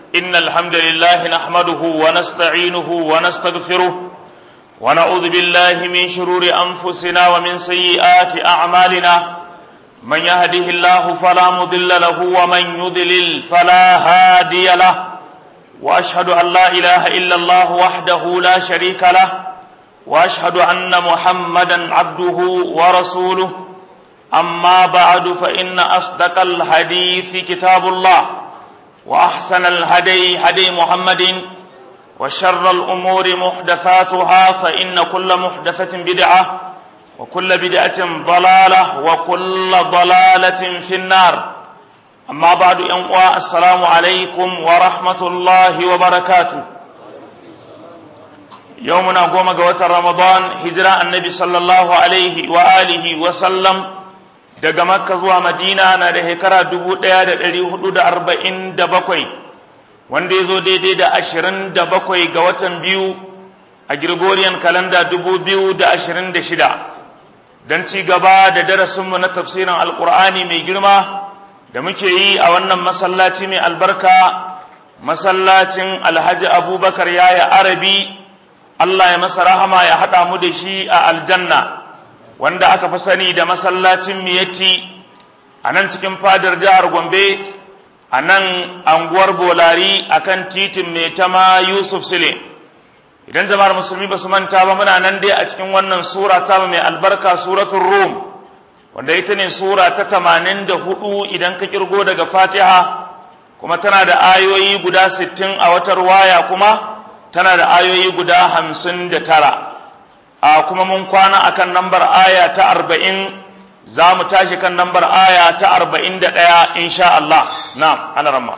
إن الحمد لله نحمده ونستعينه ونستغفره ونعوذ بالله من شرور أنفسنا ومن سيئات أعمالنا من يهده الله فلا مضل له ومن يضلل فلا هادي له وأشهد أن لا إله إلا الله وحده لا شريك له وأشهد أن محمدا عبده ورسوله أما بعد فإن أصدق الحديث كتاب الله وأحسن الهدي هدي محمد وشر الأمور محدثاتها فإن كل محدثة بدعة وكل بدعة ضلالة وكل ضلالة في النار أما بعد أنواع السلام عليكم ورحمة الله وبركاته يومنا قوم قوة رمضان هجرة النبي صلى الله عليه وآله وسلم daga makka zuwa madina na da shekara dubu ɗaya da ɗari hudu da arba'in da bakwai wanda ya zo daidai da ashirin da bakwai ga watan biyu a Gregorian kalanda dubu biyu da ashirin da shida don ci gaba da darasinmu na tafsirin alkur'ani mai girma da muke yi a wannan masallaci mai albarka masallacin alhaji abubakar yaya arabi allah ya masa rahama ya haɗa mu da shi a aljanna wanda aka fi sani da masallacin miyatti a nan cikin fadar jihar gombe a nan anguwar bolari a kan titin mai tama yusuf sile idan jama'ar musulmi ba su manta ba muna nan dai a cikin wannan sura ta mai albarka suratun rum wanda ita ne sura ta tamanin da hudu idan ka kirgo daga fatiha kuma tana da ayoyi guda sittin a watar waya kuma tana da ayoyi guda hamsin da tara a kuma mun kwana akan nambar aya ta arba'in za mu tashi kan nambar aya ta arba'in da ɗaya insha Allah na ana ramma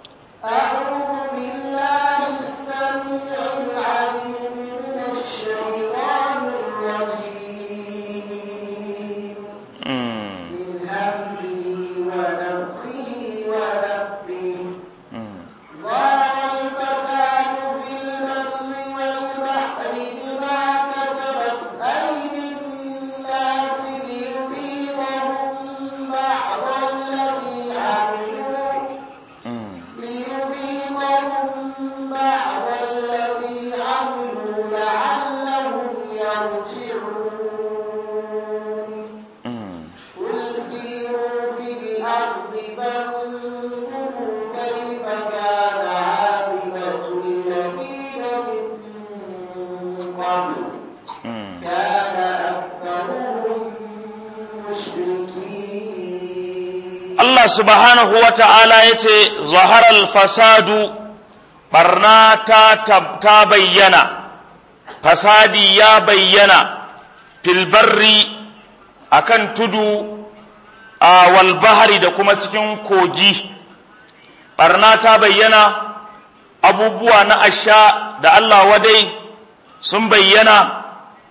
Allah subhanahu wa ta'ala ya ce, Zaharar fasadu, ɓarna ta bayyana, fasadi ya bayyana, filbarri a kan tudu a walbahari da kuma cikin kogi. Ɓarna ta bayyana, abubuwa na asha da Allah wadai sun bayyana,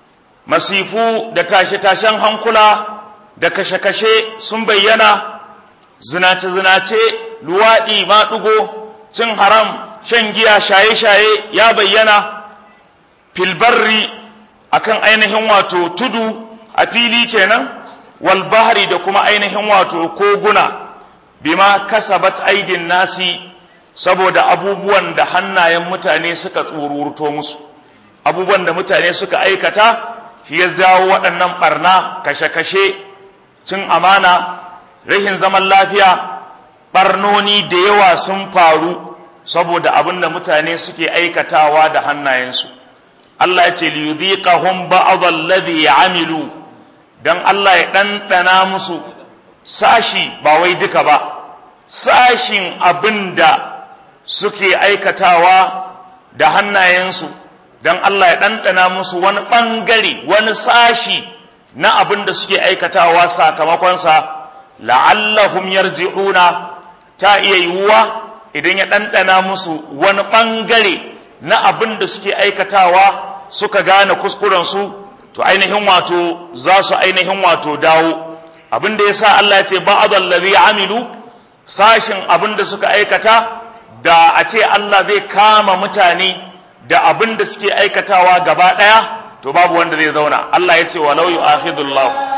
masifu da tashe-tashen hankula da kashe-kashe sun bayyana. zinace-zinace luwaɗi maɗugo cin haram shan giya shaye-shaye ya bayyana filbarri akan ainihin wato tudu a fili kenan walbahari da kuma ainihin wato koguna bima kasabat aidin nasi saboda abubuwan da hannayen mutane suka tsururto musu abubuwan da mutane suka aikata shi ya jawo waɗannan ɓarna kashe-kashe cin amana rashin zaman lafiya barnoni da yawa sun faru saboda abin da mutane suke aikatawa da hannayensu Allah ya ce liyudhiqahum ba'd alladhi amilu dan Allah ya ɗanɗana musu sashi ba wai duka ba sashin abin da suke aikatawa da hannayensu dan Allah ya ɗanɗana musu wani ɓangare wani sashi na abin da suke aikatawa sakamakonsa la'allahum yarji'una ta iya yiwuwa idan ya ɗanɗana musu wani ɓangare na abin da suke aikatawa suka gane kuskurensu to ainihin wato za su ainihin wato dawo abin da ya sa Allah ya ce ba'ad allazi amilu sashin abin da suka aikata da a ce Allah zai kama mutane da abin da suke aikatawa gaba ɗaya to babu wanda zai zauna Allah ya ce walau yu'akhidullahu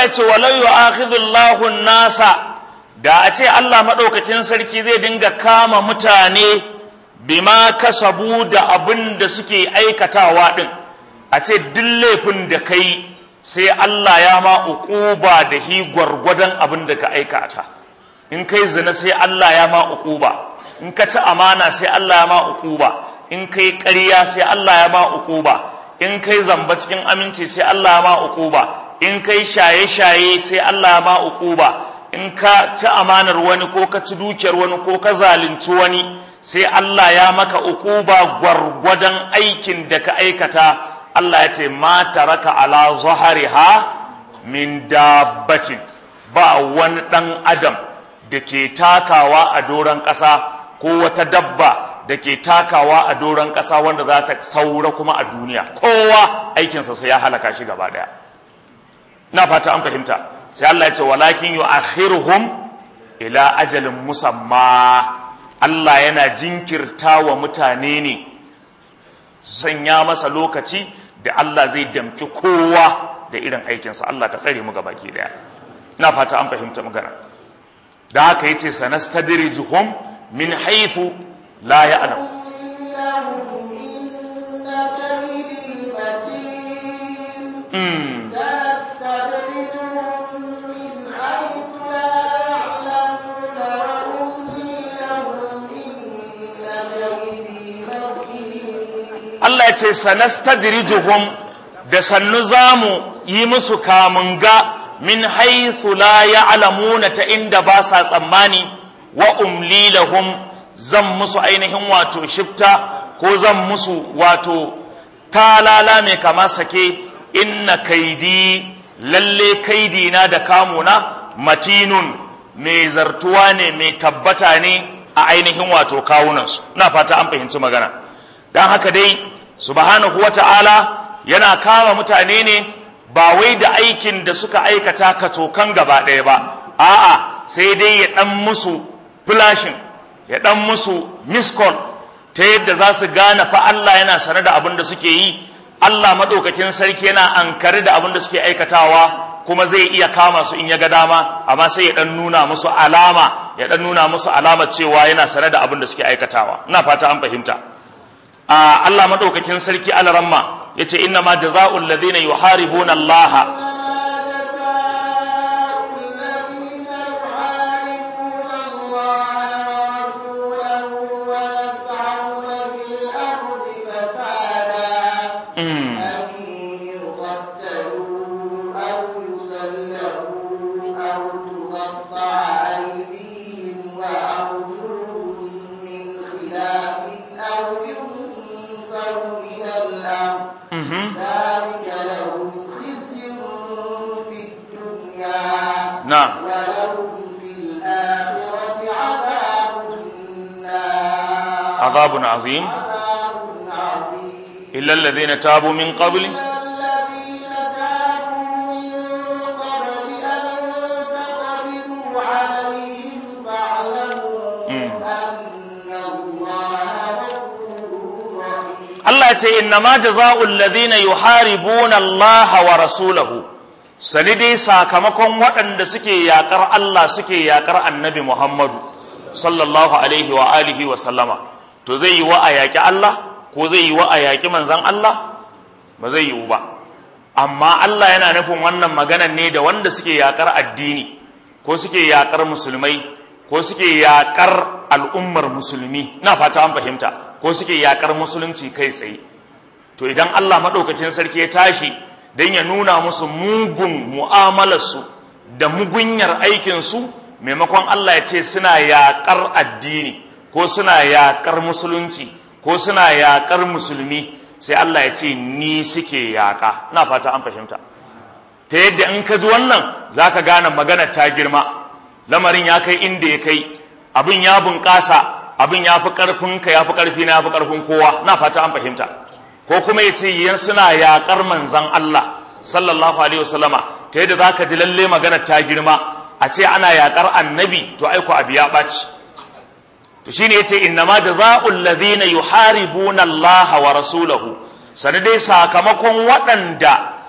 Allah ya ce walau yu'akhidullahu nasa da a ce Allah maɗaukakin sarki zai dinga kama mutane bima kasabu da abin da suke aikatawa ɗin a ce duk laifin da kai sai Allah ya ma uquba da hi gwargwadon abin da ka aikata in kai zina sai Allah ya ma uquba in ka ci amana sai Allah ya ma uquba in kai ƙarya sai Allah ya ma uquba in kai zamba cikin aminci sai Allah ya ma uquba in kai shaye-shaye sai Allah ya ma uquba in ka ci amanar wani ko ka ci dukiyar wani ko ka zalunci wani sai Allah ya maka uquba gwargwadon aikin da ka aikata Allah ya ce ma taraka ala zahariha min dabbatin ba wani dan adam da ke takawa a doron ƙasa ko wata dabba da ke takawa a doron ƙasa wanda za ta saura kuma a duniya kowa aikinsa sai ya halaka shi gaba ɗaya na fata an fahimta sai Allah ya ce walakin yu'akhiruhum ila ajalin musamma Allah yana jinkirta wa mutane ne sanya masa lokaci da Allah zai damki kowa da irin aikinsa Allah ka tsare mu gabaki daya ina fata an fahimta magana da haka yace sanastadrijuhum min haythu la ya'lam mm. Allah ya ce sanastadrijuhum da sannu zamu yi musu kamunga min haythu la ya'lamuna ta inda ba sa tsammani wa umli lahum zan musu ainihin wato shifta ko zan musu wato talala mai kama sake inna kaidi lalle kaidi na da kamuna matinun mai zartuwa ne mai tabbata ne a ainihin wato kawunansu na fata an fahimci magana don haka dai subhanahu wata'ala yana kama mutane ne ba wai da aikin da suka aikata katokan gaba ɗaya ba a'a sai dai ya ɗan musu flashin ya ɗan musu miskol ta yadda za su gane fa Allah yana sane da abin da suke yi Allah maɗaukakin sarki yana ankare da abin da suke aikatawa kuma zai iya kama su in ya ga dama amma sai ya ɗan nuna musu alama ya ɗan nuna musu alama cewa yana sane da abin da suke aikatawa ina fata an fahimta a Allah madaukakin sarki alaramma yace inna ma jazaa'ul ladina yuharibuna Allah نعم ولهم في الآخرة عذاب النار عذاب عظيم عذاب عظيم إلا الذين تابوا من قبل الذين تابوا من قبل أن تقدروا عليهم فاعلموا مم. أن الله غفور رحيم Allah ya ce innama jaza'ul ladhina yuharibuna Allah wa rasulahu sani dai sakamakon waɗanda suke yakar Allah suke yakar Annabi Muhammadu sallallahu alaihi wa alihi wa sallama to zai yi wa a yaƙi Allah ko zai yi wa a yaƙi manzon Allah ba zai yiwu ba amma Allah yana nufin wannan maganan ne da wanda suke yakar addini ko suke yakar musulmai ko suke yakar al'ummar musulmi na fata an fahimta ko suke yakar musulunci kai tsaye to idan Allah maɗaukakin sarki ya tashi don ya nuna musu mugun mu'amalarsu da mugunyar aikinsu maimakon Allah ya ce suna yakar addini ko suna yakar musulunci ko suna yakar musulmi sai Allah ya ce ni suke yaka na fata an fahimta ta yadda in ka ji wannan za ka gane magana ta girma lamarin ya kai inda ya kai abin ya bunƙasa abin ya fi ƙarfinka ya fi ƙarfi na ya fi ƙarfin kowa na fata an fahimta ko kuma ya ce yan suna yaƙar manzan Allah sallallahu alaihi wasallama ta yadda za ka ji lalle magana ta girma a ce ana yaƙar annabi to aiko abu ya ɓaci to shine yace innama jazaa'ul ladhina yuharibuna Allah wa rasulahu sanadai sakamakon waɗanda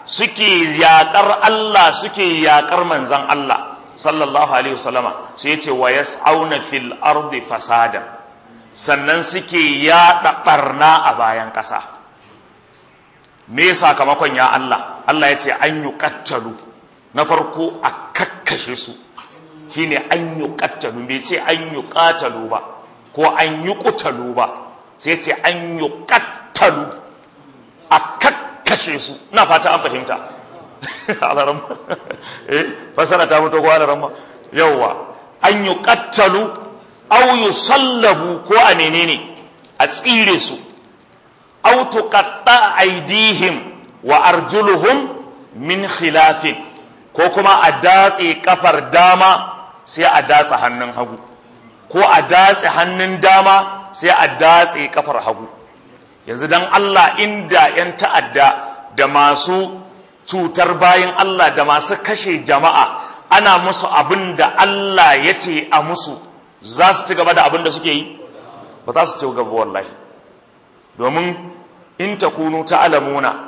suke yaƙar Allah suke yaƙar manzan Allah sallallahu alaihi wasallama sai ya ce wa yas'auna fil ardi fasada sannan suke yaɗa ɓarna a bayan ƙasa me sakamakon ya Allah Allah ya ce an yi ƙattalu na farko a kakkashe su shine an yi ƙattalu bai ce an yi ƙatalu ba ko an yi ƙutalu ba sai ce an yi ƙattalu a kakkashe su na fata an fahimta alaran eh fasara ta mutu ko alaran ma yawwa an yi ƙattalu au yi sallabu ko a menene a tsire su au tuqatta aidihim wa arjuluhum min khilafin ko kuma a datse kafar dama sai a datse hannun hagu ko a datse hannun dama sai a datse kafar hagu yanzu dan Allah inda yan ta'adda da masu cutar bayan Allah da masu kashe jama'a ana musu abin da Allah ya ce a musu za su ci gaba da abin da suke yi ba za su ci gaba wallahi domin in takunu ta'lamuna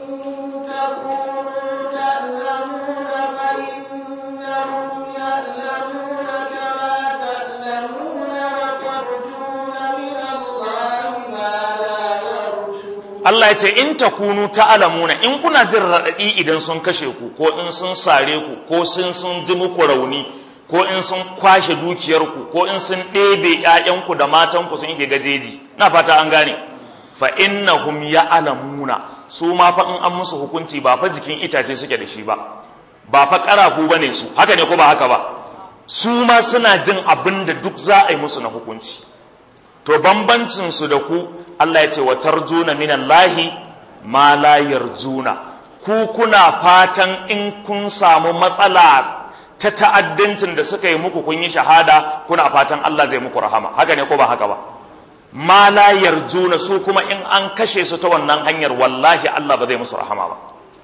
Allah ya ce in takunu ta'lamuna in kuna jin raɗaɗi idan sun kashe ku ko in sun sare ku ko sun sun ji muku rauni ko in sun kwashe dukiyarku ko in sun ɗebe ‘ya'yanku da matanku sun yake gajeji na fata an gane fa innahum ya'lamuna su ma fa in an musu hukunci ba fa jikin itace suke da shi ba ba fa ƙarafu bane su haka ne ko ba haka ba su ma suna jin abin da duk za a yi musu na hukunci to bambancin su da ku Allah ya ce wa tarjuna minallahi ma la yarjuna ku kuna fatan in kun samu matsala ta ta'addancin da suka yi muku kun yi shahada kuna fatan Allah zai muku rahama haka ne ko ba haka ba ma la yarjuna su kuma in an kashe su ta wannan hanyar wallahi Allah ba zai musu rahama ba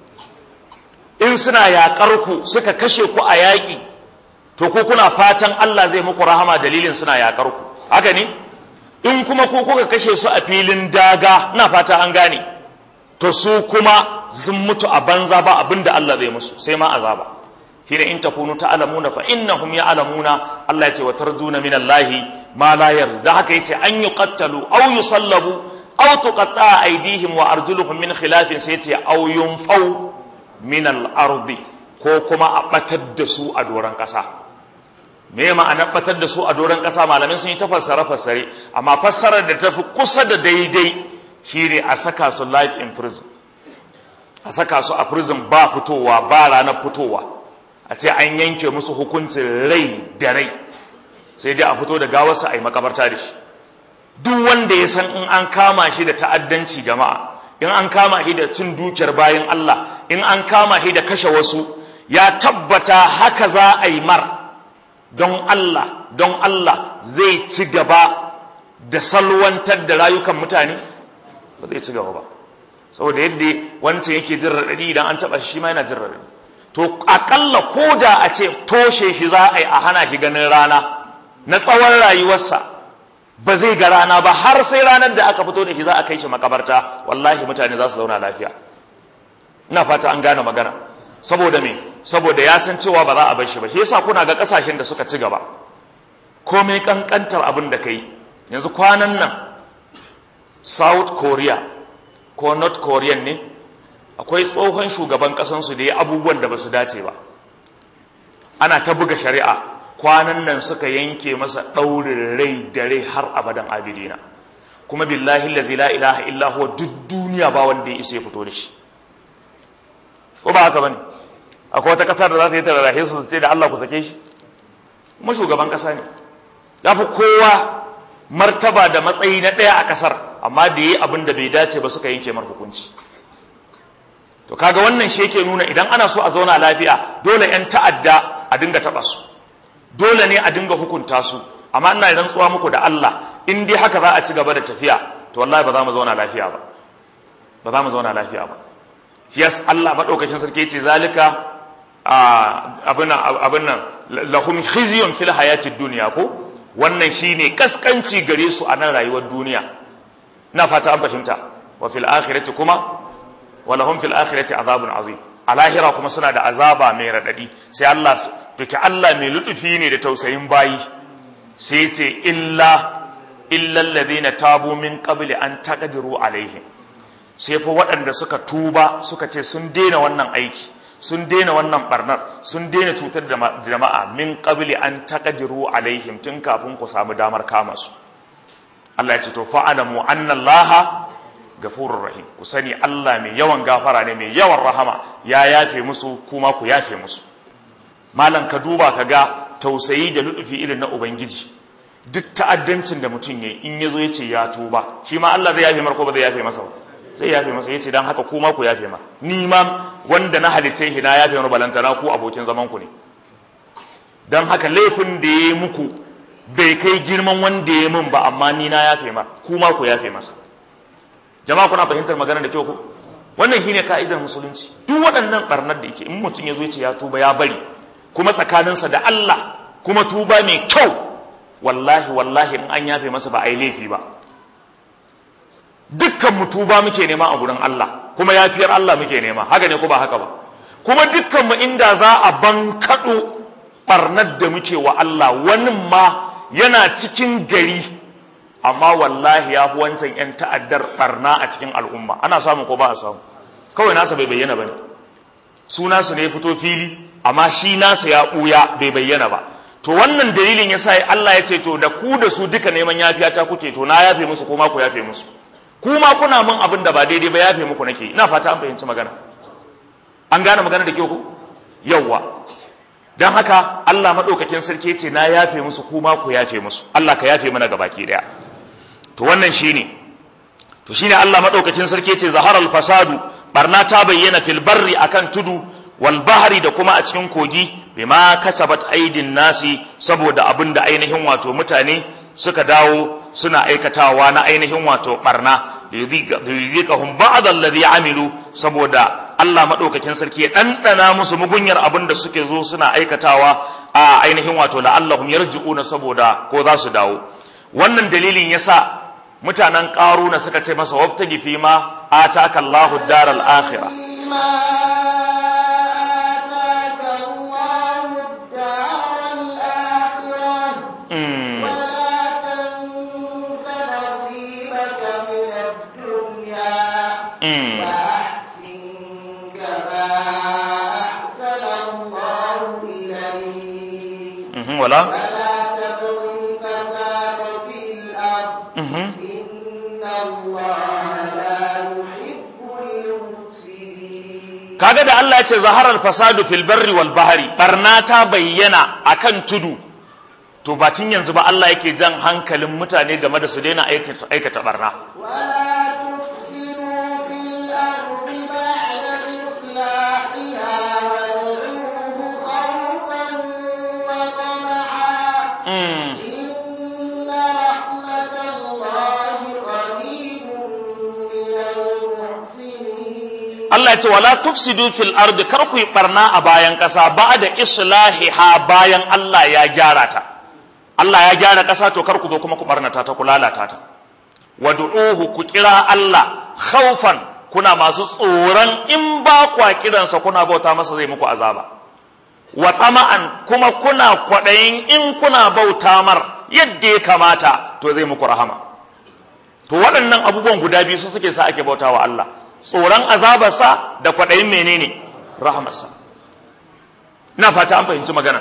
in suna yaƙar ku suka kashe ku a yaƙi to ku kuna fatan Allah zai muku rahama dalilin suna yaƙar ku haka ne in kuma ku kuka kashe su a filin daga ina fata an gane to su kuma sun mutu a banza ba abinda Allah zai musu sai ma azaba shine in takunu ta'lamuna fa innahum ya'lamuna Allah yace wa tarjuna min Allah ma la yarda haka yace an yuqattalu aw yusallabu aw tuqatta aydihim wa arjuluhum min khilafin sai yace aw yunfau min al-ardi ko kuma a batar da su a doran kasa me ma'ana batar da su a doran kasa malamin sun yi ta fassara fassare amma fassarar da tafi kusa da daidai shine a saka su life in prison a saka su a prison ba fitowa ba ranar fitowa a ce an yanke musu hukuncin rai da rai sai dai a fito da gawarsa a yi makabarta da shi duk wanda ya san in an kama shi da ta'addanci jama'a in an kama shi da cin dukiyar bayan Allah in an kama shi da kashe wasu ya tabbata haka za a yi mar don Allah don Allah zai ci gaba da salwantar da rayukan mutane ba zai ci gaba ba saboda yadda wancan yake jin raɗaɗi idan an taɓa shi ma yana jin raɗaɗi to akalla ko da a ce toshe shi za a yi a hana shi ganin rana na tsawon rayuwarsa ba zai ga rana ba har sai ranar da aka fito da shi za a kai shi makabarta wallahi mutane za su zauna lafiya ina fata an gane magana saboda me saboda ya san cewa ba za a bar shi ba shi yasa kuna ga kasashen da suka ci gaba komai kankantar abin da kai yanzu kwanan nan south korea ko north korean ne akwai tsohon shugaban kasansu da ya abubuwan da ba su dace ba ana ta buga shari'a kwanan nan suka yanke masa ɗaurin rai da rai har abadan abidina kuma billahi lazi la ilaha illa huwa duk duniya ba wanda ya isa ya fito da shi ko ba haka bane akwai wata kasar da za ta yi tararahe su ce da Allah ku sake shi kuma shugaban kasa ne ya fi kowa martaba da matsayi na ɗaya a kasar amma da yi abin da bai dace ba suka yanke mar hukunci to kaga wannan shi yake nuna idan ana so a zauna lafiya dole yan ta'adda a dinga taba su dole ne a dinga hukunta su amma ina rantsuwa muku da Allah in dai haka za a ci gaba da tafiya to wallahi ba za mu zauna lafiya ba ba za mu zauna lafiya ba shi yas Allah madaukakin sarki yace zalika abin abin nan lahum khizyun fil hayatid dunya ko wannan shine kaskanci gare su a nan rayuwar duniya na fata an fahimta wa fil akhirati kuma wa lahum fil akhirati azabun azim a lahira kuma suna da azaba mai radadi sai Allah duke Allah mai lutufi ne da tausayin bayi sai ce illa illa alladhina tabu min qabli an taqdiru alaihim sai fa waɗanda suka tuba suka ce sun daina wannan aiki sun daina wannan barnar sun daina cutar da jama'a min qabli an taqdiru alaihim tun kafin ku samu damar kama su Allah ya ce to fa'alamu anna Allah gafurur rahim ku sani Allah mai yawan gafara ne mai yawan rahama ya yafe musu kuma ku yafe musu malam ka duba ka ga tausayi da ludufi irin na ubangiji duk ta'addancin da mutum yayi in yazo yace ya tuba shi ma Allah zai yafe mar ko ba zai yafe masa ba zai yafe masa yace dan haka kuma ku yafe ma ni ma wanda na halice shi na yafe mar balantana ku abokin zaman ku ne dan haka laifin da yayi muku bai kai girman wanda ya min ba amma ni na yafe mar kuma ku yafe masa jama'a kuna fahimtar magana da kyau ko wannan shine ka'idar musulunci duk waɗannan barnar da yake in mutum ya zo ya tuba ya bari kuma tsakaninsa da Allah kuma tuba mai kyau wallahi wallahi in an yafe masa ba a yi laifi ba dukkan mu tuba muke nema a gurin Allah kuma yafiyar Allah muke nema haka ne ko ba haka ba kuma dukkan mu inda za a bankaɗo barnar da muke wa Allah wani ma yana cikin gari amma wallahi ya fi wancan 'yan ta'addar barna a cikin al'umma ana samu ko ba a samu kawai nasa bai bayyana ba ne su nasu ne fito fili amma shi nasa ya ɓuya bai bayyana ba to wannan dalilin ya sa Allah ya ce to da ku da su duka neman yafiya ta kuke to na yafe musu kuma ku yafe musu kuma kuna mun abin da ba daidai ba yafe muku nake ina fata an fahimci magana an gane magana da kyau ku yawwa don haka Allah maɗaukakin sarki ce na yafe musu kuma ku yafe musu Allah ka yafe mana gabaki ɗaya to wannan shine to shine Allah maɗaukakin sarki ce zaharal fasadu barna ta bayyana fil barri akan tudu wal bahri da kuma a cikin kogi bima kasabat aidin nasi saboda abin da ainihin wato mutane suka dawo suna aikatawa na ainihin wato barna yudhiqahum ba'd alladhi amilu saboda Allah madaukakin sarki ya dandana musu mugunyar abin da suke zo suna aikatawa a ainihin wato la'allahum yarji'una saboda ko za su dawo wannan dalilin yasa mutanen qaruna suka ce masa waftagi fi ma ataka Allahu daral akhirah ولا ولا تبغوا الفساد في الأرض إن الله لا يحب المفسدين kaga da Allah ya ce zaharar fasadu fil barri wal bahri barna ta bayyana akan tudu to ba tun yanzu ba Allah yake jan hankalin mutane game da su daina aikata aikata barna ولا تفسدوا في الأرض بعد إصلاحها وادعوه خوفا وطمعا mm. إن رحمة الله قريب من المحسنين Allah ya ce wala tufsidu fil ardi kar ku yi barna a bayan kasa ba da islahiha bayan Allah ya gyara ta Allah ya gyara kasa to kar ku zo kuma ku barnata ta ku lalata ta wad'uhu ku kira Allah khaufan kuna masu tsoron in ba kwa kiransa kuna bauta masa zai muku azaba wa tama'an kuma kuna kwadayin in kuna bauta mar yadda ya kamata to zai muku rahama to waɗannan abubuwan guda biyu su suke sa ake bauta wa Allah tsoron azabarsa da kwaɗayin menene rahamarsa na fata an fahimci magana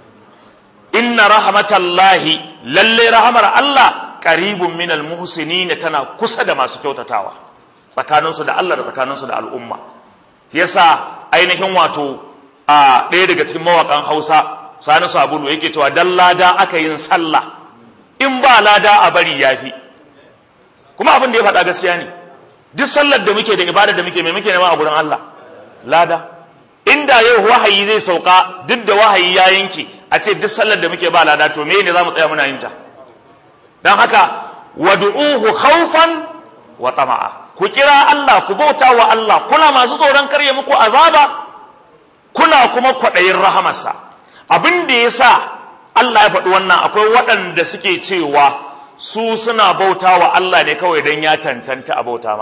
inna rahmatallahi lalle rahamar Allah qaribun minal muhsinin tana kusa da masu kyautatawa tsakaninsu da Allah da tsakaninsu da al'umma yasa ainihin wato a ɗaya daga cikin mawakan Hausa Sani Sabulu yake cewa dan lada aka yin sallah in ba lada a bari yafi kuma abin da ya faɗa gaskiya ne duk sallar da muke da ibada da muke mai muke nema a gurin Allah lada inda yau wahayi zai sauka duk da wahayi ya yanke a ce duk sallar da muke ba lada to me ne za mu tsaya muna yin ta don haka wad'uhu khawfan wa tama'a ku kira Allah ku bauta wa Allah kuna masu tsoron karye muku azaba kuna kuma kwaɗayin rahamarsa abin da ya sa Allah ya faɗi wannan akwai waɗanda suke cewa su suna bauta wa Allah ne kawai don ya cancanta a bauta mar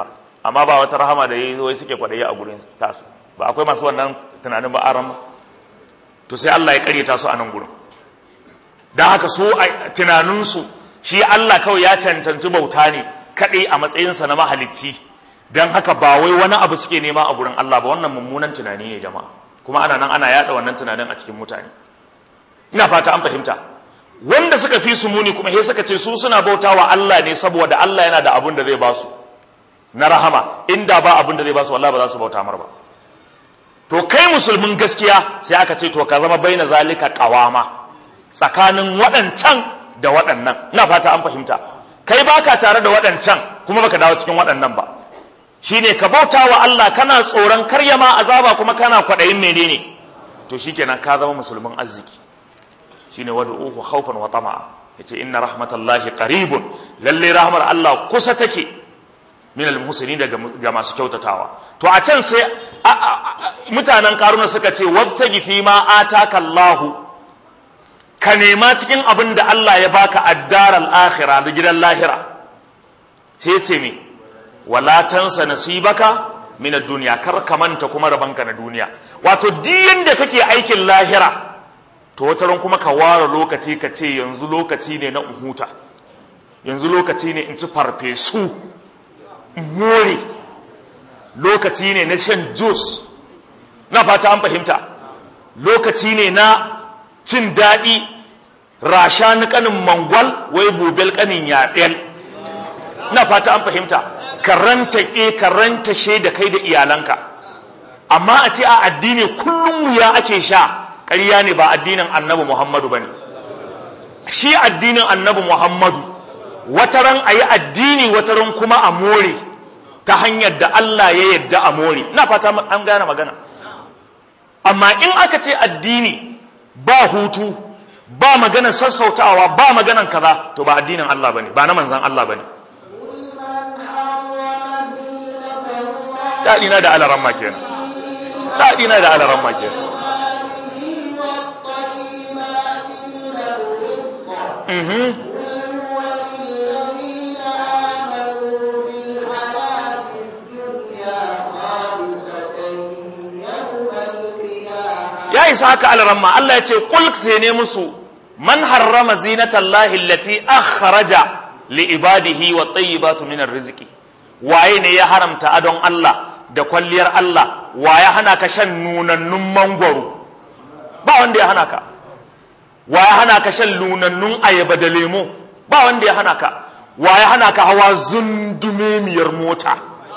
amma ba wata rahama da yayi wai suke kwadayi a gurin tasu ba akwai masu wannan tunanin ba aran to sai Allah ya karyata su a nan gurin dan haka su a tunaninsu shi Allah kawai ya cancanci bauta ne kadai a matsayinsa na mahalicci dan haka ba wai wani abu suke nema a gurin Allah ba wannan mummunan tunani ne jama'a kuma ana nan ana yada wannan tunanin a cikin mutane ina fata an fahimta wanda suka fi su muni kuma sai suka ce su suna bautawa Allah ne saboda Allah yana da abun da zai ba su na rahama inda ba abun da zai ba su wallahi ba za su bauta mar ba to kai musulmin gaskiya sai aka ce to ka zama baina zalika qawama tsakanin waɗancan da waɗannan ina fata an fahimta kai baka tare da waɗancan kuma baka dawo cikin waɗannan ba shine ka bauta wa Allah kana tsoron karyama azaba kuma kana kwaɗayin menene to shikenan ka zama musulmin arziki shine wad'uhu khawfan wa tama'a yace inna rahmatallahi qaribun lalle rahmar Allah kusa take min almuslimin daga ga masu kyautatawa to a can sai mutanen karuna suka ce wabtagi fi ma ataka Allah ka nema cikin abin da Allah ya baka addaral akhirah da gidan lahira sai ce me wala tansa nasibaka min ad-dunya kar ka manta kuma rabanka na duniya wato diyan da kake aikin lahira to wata ran kuma ka ware lokaci ka ce yanzu lokaci ne na uhuta yanzu lokaci ne in ci farfesu in more lokaci ne na shan juice na fata an fahimta lokaci ne na cin daɗi rasha ni kanin mangwal wai bubel kanin yaɗel na fata an fahimta karanta e karanta she da kai da iyalanka amma a ce a addini kullum wuya ake sha ƙarya ne ba addinin annabi muhammadu ba ne shi addinin annabi muhammadu wataran a yi addini wataran kuma a more ta hanyar da Allah ya yadda a more na fata an gane magana amma in aka ce addini ba hutu ba maganar sassautawa ba maganar kaza to ba addinin Allah bane ba na manzan Allah bane daɗina da alaran ma kenan daɗina da alaran ma kenan mhm ya isa haka alaramma Allah ya ce kul sai ne musu man harrama zinatallahi allati akhraja li ibadihi wa tayyibatu min rizqi waye ne ya haramta adon Allah da kwalliyar Allah waye hana ka shan nunannun mangwaro ba wanda ya hana ka waye hana ka shan nunannun ayaba da lemo ba wanda ya hana ka waye hana ka hawa zundumemiyar mota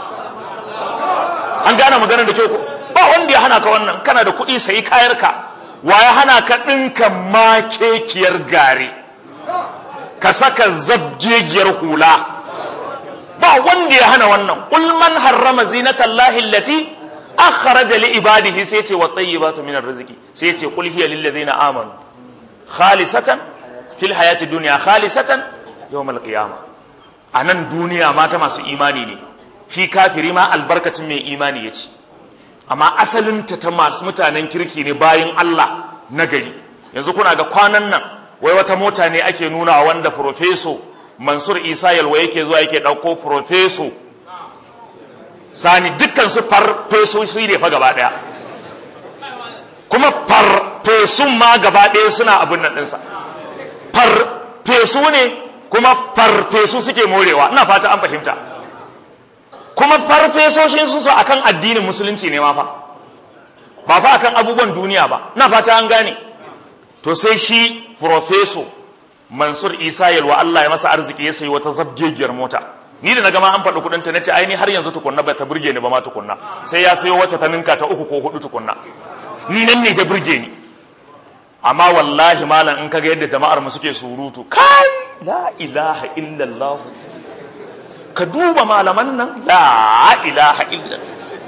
an gane maganar da ke ko ba wanda ya hana ka wannan kana da kuɗi sai kayarka wa ya hana ka ɗinka makekiyar gare ka saka zabgegiyar hula ba wanda ya hana wannan qul man harrama zinatan lahi allati akhraja li ibadihi sai ce wa tayyibatu min arziki sai ce qul hiya lil ladina amanu khalisatan fil hayati dunya khalisatan yawm al qiyamah anan duniya mata masu imani ne shi kafiri ma albarkacin mai imani yace amma asalinta ta masu mutanen kirki ne bayan Allah na gari yanzu kuna ga kwanan nan wai wata mota ne ake nuna wanda profeso Mansur Isa Yalwa yake zuwa yake ɗauko profeso sani dukkan su farfeso shi ne fa gaba ɗaya kuma farfesun ma gaba ɗaya suna abin nan ɗinsa farfesu ne kuma farfesu suke morewa ina fata an fahimta kuma farfesoshin su akan addinin musulunci ne ma fa ba fa akan abubuwan duniya ba na fata an gane to sai shi profeso mansur isa yalwa Allah ya masa arziki ya sayi wata zabgegiyar mota ni da na gama an faɗi kuɗin ta nace ai ni har yanzu tukunna ba ta burge ni ba ma tukunna sai ya sayo wata ta ninka ta uku ko hudu tukunna ni nan ne ta burge ni amma wallahi malam in kaga yadda jama'ar mu suke surutu kai la ilaha illallah ka duba malaman nan la ilaha illa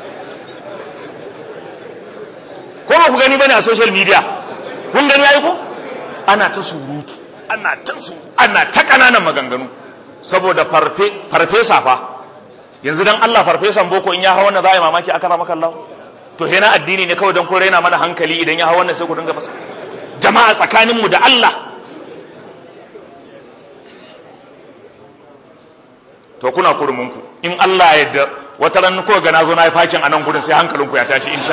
ko ba ku gani bane a social media kun gani ai ko ana ta surutu ana ta su ana ta kananan maganganu saboda farfe farfesa fa yanzu dan Allah farfesan boko in ya hawa wannan zai mamaki aka rama kallahu to he na addini ne kawai dan ko raina mana hankali idan ya hawa wannan sai ku dinga masa jama'a tsakaninmu da Allah to kuna kurminku in Allah ya da wata ran ko ga nazo na yi fakin a nan gudun sai hankalinku ya tashi insha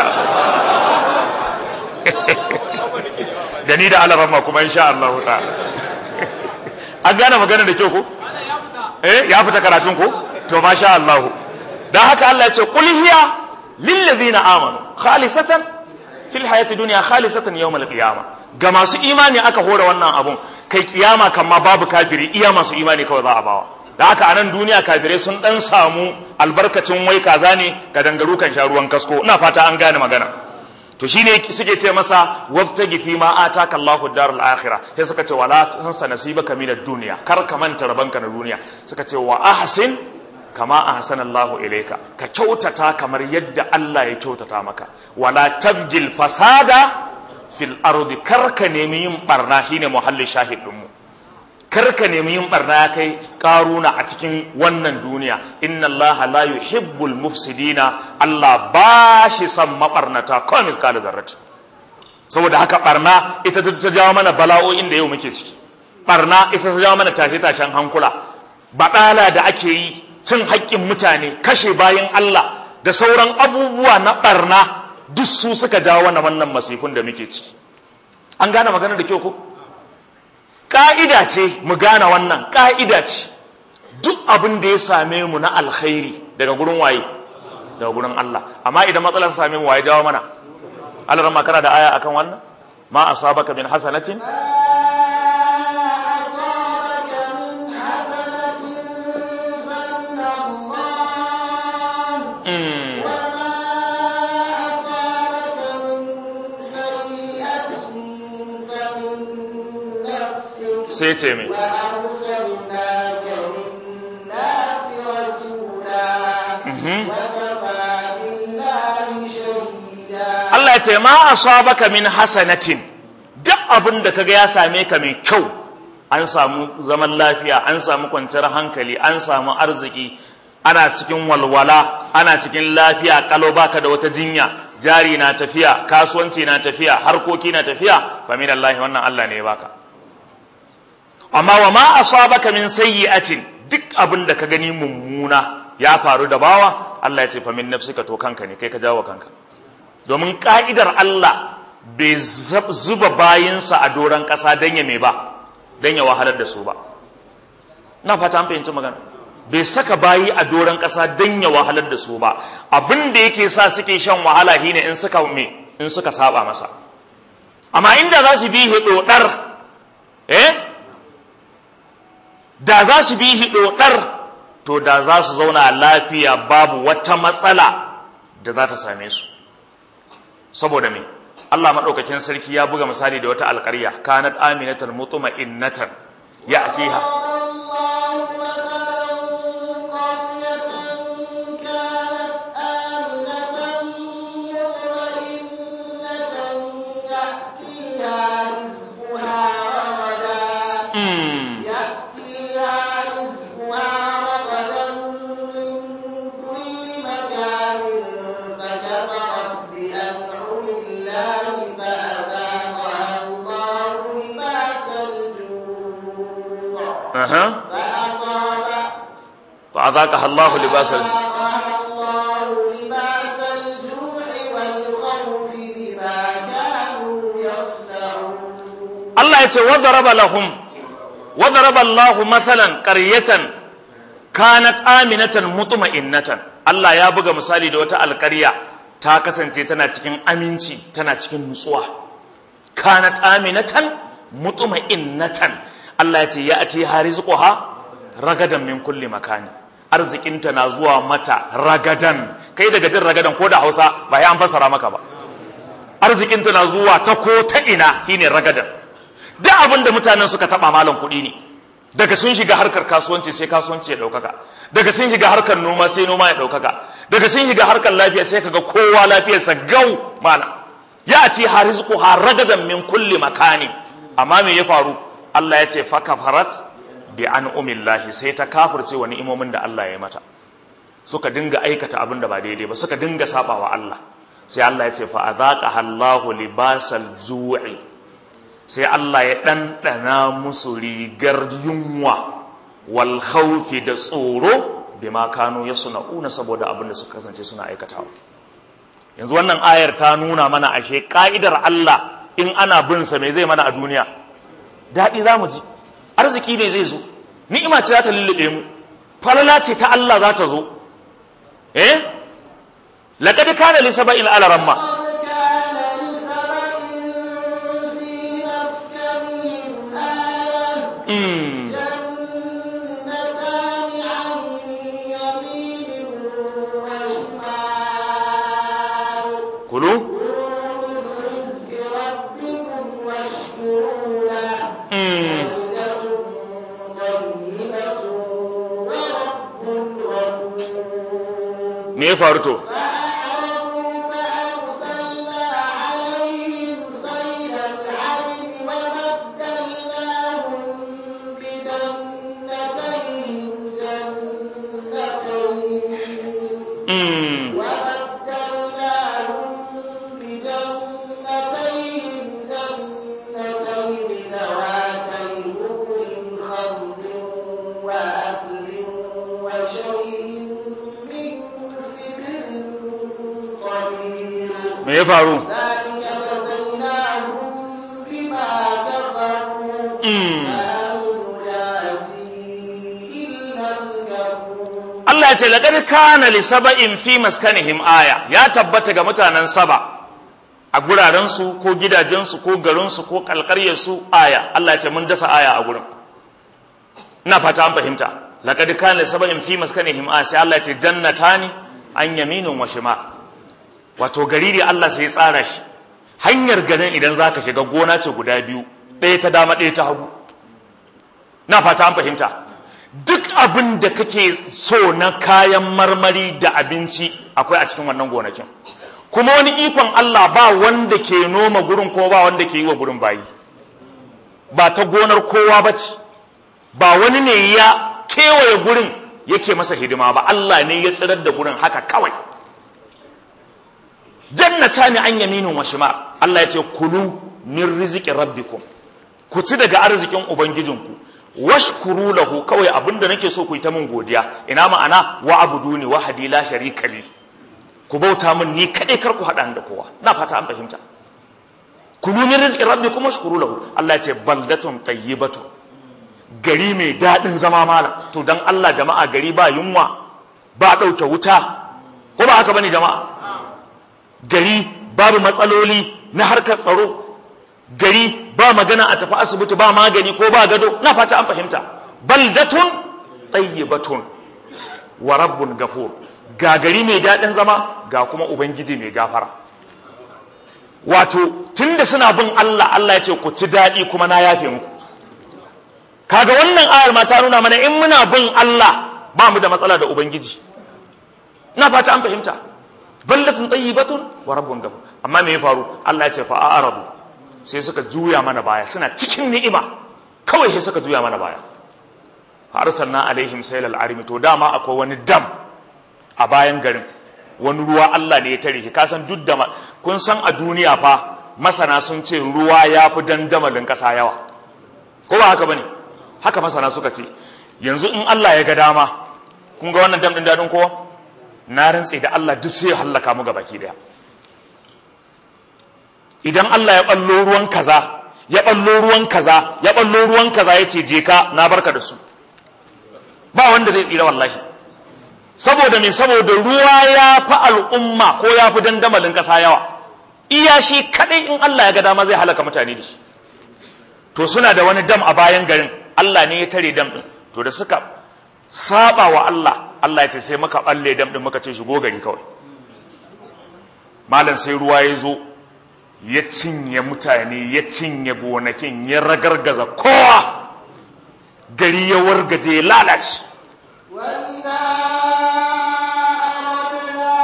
Allah da ni da alarama kuma insha Allah ta'ala an gane magana da kyau ko eh ya fita karatun ko to masha Allah dan haka Allah ya ce qul hiya lil ladina amanu khalisatan fil hayati dunya khalisatan yawm al qiyama ga masu imani aka hore wannan abun kai kiyama kan ma babu kafiri iya masu imani kawai za a bawa da haka anan duniya kafirai sun dan samu albarkacin wai kaza ne ga dangaru kan sha ruwan kasko ina fata an gane magana to shine suke ce masa waftagi fi ma ataka Allahu darul akhirah sai suka ce wala tansa nasibaka minad dunya kar ka manta rabanka na duniya suka ce wa ahsin kama ahsana Allahu ilayka ka kyautata kamar yadda Allah ya kyautata maka wala tabgil fasada fil ardi kar ka nemi yin barna shine muhallin shahid din mu kar ka nemi yin barna ya kai karuna a cikin wannan duniya inna Allah la yuhibbul mufsidina Allah ba shi son mabarnata kawai miskala zarrat saboda haka barna ita ta jawo mana bala'o'in da yau muke ciki barna ita ta jawo mana tashe tashen hankula baɗala da ake yi cin haƙƙin mutane kashe bayan Allah da sauran abubuwa na barna duk su suka jawo wannan wannan masifun da muke ciki an gane magana da kyau ko ƙa'ida ce mu gane wannan ƙa'ida ce duk abin da ya same mu na alkhairi daga gurin waye daga gurin Allah amma idan matsalar same mu waye jawo mana Allah rama kana da aya akan wannan ma asabaka min hasanatin sai ce mai Allah ya ce ma asabaka min hasanatin duk abin da kaga ya same ka mai kyau an samu zaman lafiya an samu kwanciyar hankali an samu arziki ana cikin walwala ana cikin lafiya kalau baka da wata jinya jari na tafiya kasuwanci na tafiya harkoki na tafiya fa min Allah wannan Allah ne ya baka amma wa ma asabaka min sayyi'atin duk abin da ka gani mummuna ya faru da bawa Allah ya ce fa min nafsika to kanka ne kai ka jawo kanka domin ka'idar Allah bai zuba bayinsa a doron ƙasa don ya me ba don ya wahalar da su ba na fata an fahimci magana bai saka bayi a doron ƙasa don ya wahalar da su ba abin da yake sa suke shan wahala shine in suka me in suka saba masa amma inda za su bi hidodar eh da za su bi hidodar to da za su zauna lafiya babu wata matsala da za ta same su saboda me Allah madaukakin sarki ya buga misali da wata alƙarya kanat aminatan mutma'innatan ya'tiha أها فأذاقها الله لباس Allah ya ce wadaraba lahum wadaraba Allah mathalan qaryatan kanat aminatan mutma'innatan Allah ya buga misali da wata alƙarya ta kasance tana cikin aminci tana cikin nutsuwa kanat aminatan mutma'innatan Allah ya ce ya ati harizquha ragadan min kulli makani arzikinta na zuwa mata ragadan kai daga jin ragadan ko da Hausa ba ya an fassara maka ba arzikinta na zuwa ta ko ta ina shine ragadan duk abin da mutanen suka taba malam kuɗi ne daga sun shiga harkar kasuwanci sai kasuwanci ya ɗaukaka daga sun shiga harkar noma sai noma ya ɗaukaka daga sun shiga harkar lafiya sai kaga kowa lafiyarsa gau mana ya ati harizquha ragadan min kulli makani amma me ya faru Allah ya ce fakafarat bi an umillahi sai ta kafirce wa ni'imomin da Allah ya mata suka dinga aikata abin da ba daidai ba suka dinga saba wa Allah sai Allah ya ce fa adhaqa Allahu libasal zu'i sai Allah ya ɗanɗana musu rigar yunwa wal khawfi da tsoro bima kanu yasna'una saboda abin da suka kasance suna aikatawa yanzu wannan ayar ta nuna mana ashe ka'idar Allah in ana bin sa me zai mana a duniya daɗi za mu ji arziki ne zai zo ni'ima ce za ta lullube mu falala ce ta Allah za ta zo eh laqad kana li sab'in ala ramma قد كان لسبإ في مسكنهم آية mm. جنتان عن يمين وشمال kulu كلوا من رزق ربكم واشكروا له mm. بلدة طيبة ورب غفور me ya faru to فأعرضوا فأرسلنا عليهم صيد العرم وبدلناهم بجنتيهم جنتين mm. وبدلناهم بجنتين جنتين ذواتي أكل خمط وأكل وشيء من سدر قليل me ya faru ذلك جزيناهم بما كفروا mm. فهل نجازي إلا الكفور Allah ya ce laqad kana li saba'in fi maskanihim aya ya tabbata ga mutanen saba a guraren su ko gidajen su ko garin su ko kalkaryar su aya Allah ya ce mun dasa aya a gurin ina fata an fahimta laqad kana li saba'in fi maskanihim aya sai Allah ya ce jannatani an yaminin wa shimal wato gari ne Allah sai ya tsara shi hanyar garin idan zaka shiga gona ce guda biyu ɗaya ta dama ɗaya ta hagu na fata an fahimta duk abin da kake so na kayan marmari da abinci akwai a cikin wannan gonakin kuma wani ikon Allah ba wanda ke noma gurin ko ba wanda ke yi wa gurin bayi ba ta gonar kowa ba ce ba wani ne ya kewaye gurin yake masa hidima ba Allah ne ya tsirar da gurin haka kawai jannata ne an yaminin wa shimar Allah ya ce kulu min rizqi rabbikum ku ci daga arzikin ubangijinku washkuru lahu kawai abinda nake so ku yi ta min godiya ina ma'ana wa abuduni wahadi la sharika li ku bauta min ni kadai kar ku hada da kowa na fata an fahimta kulu min rizqi rabbikum washkuru lahu Allah ya ce baldatun tayyibatu gari mai dadin zama mala to dan Allah jama'a gari ba yunwa ba dauke wuta ko ba haka bane jama'a gari babu matsaloli na harkar tsaro gari ba magana a tafi asibiti ba magani ko ba gado na fata an fahimta baldatun tayyibatun wa rabbun gafur ga gari mai daɗin zama ga kuma ubangiji mai gafara wato tunda suna bin Allah Allah ya ce ku ci daɗi kuma na yafe muku kaga wannan ayar ma ta nuna mana in muna bin Allah ba mu da matsala da ubangiji na fata an fahimta ballatun tayyibatun wa rabbun gafur amma me ya faru Allah ya ce fa a'radu sai suka juya mana baya suna cikin ni'ima kawai sai suka juya mana baya fa arsalna alaihim saylal arimi to dama akwai wani dam a bayan garin wani ruwa Allah ne ya tare shi kasan duk da kun san a duniya fa masana sun ce ruwa ya fi dandamalin ƙasa yawa ko ba haka bane haka masana suka ce yanzu in Allah ya ga dama kun ga wannan dam din dadin kowa na rantse da Allah duk sai ya hallaka mu baki daya idan Allah ya ballo ruwan kaza ya ballo ruwan kaza ya ballo ruwan kaza ya ce je ka na barka da su ba wanda zai tsira wallahi saboda me saboda ruwa ya fi al'umma ko ya fi dandamalin ƙasa yawa iya shi kadai in Allah ya ga dama zai halaka mutane da shi to suna da wani dam a bayan garin Allah ne ya tare dam din to da suka saba wa Allah Allah ya ce sai muka balle dam din muka ce shigo gari kawai malam sai ruwa ya zo ya cinye mutane ya cinye gonakin ya ragargaza kowa gari ya wargaje ya lalace وإذا أردنا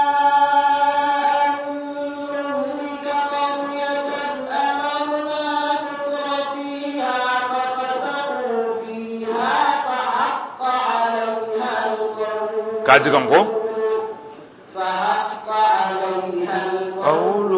أن نهلك قرية أمرنا مترفيها ففسقوا فيها فحق عليها القول kaji kan ko فحق عليها القول قول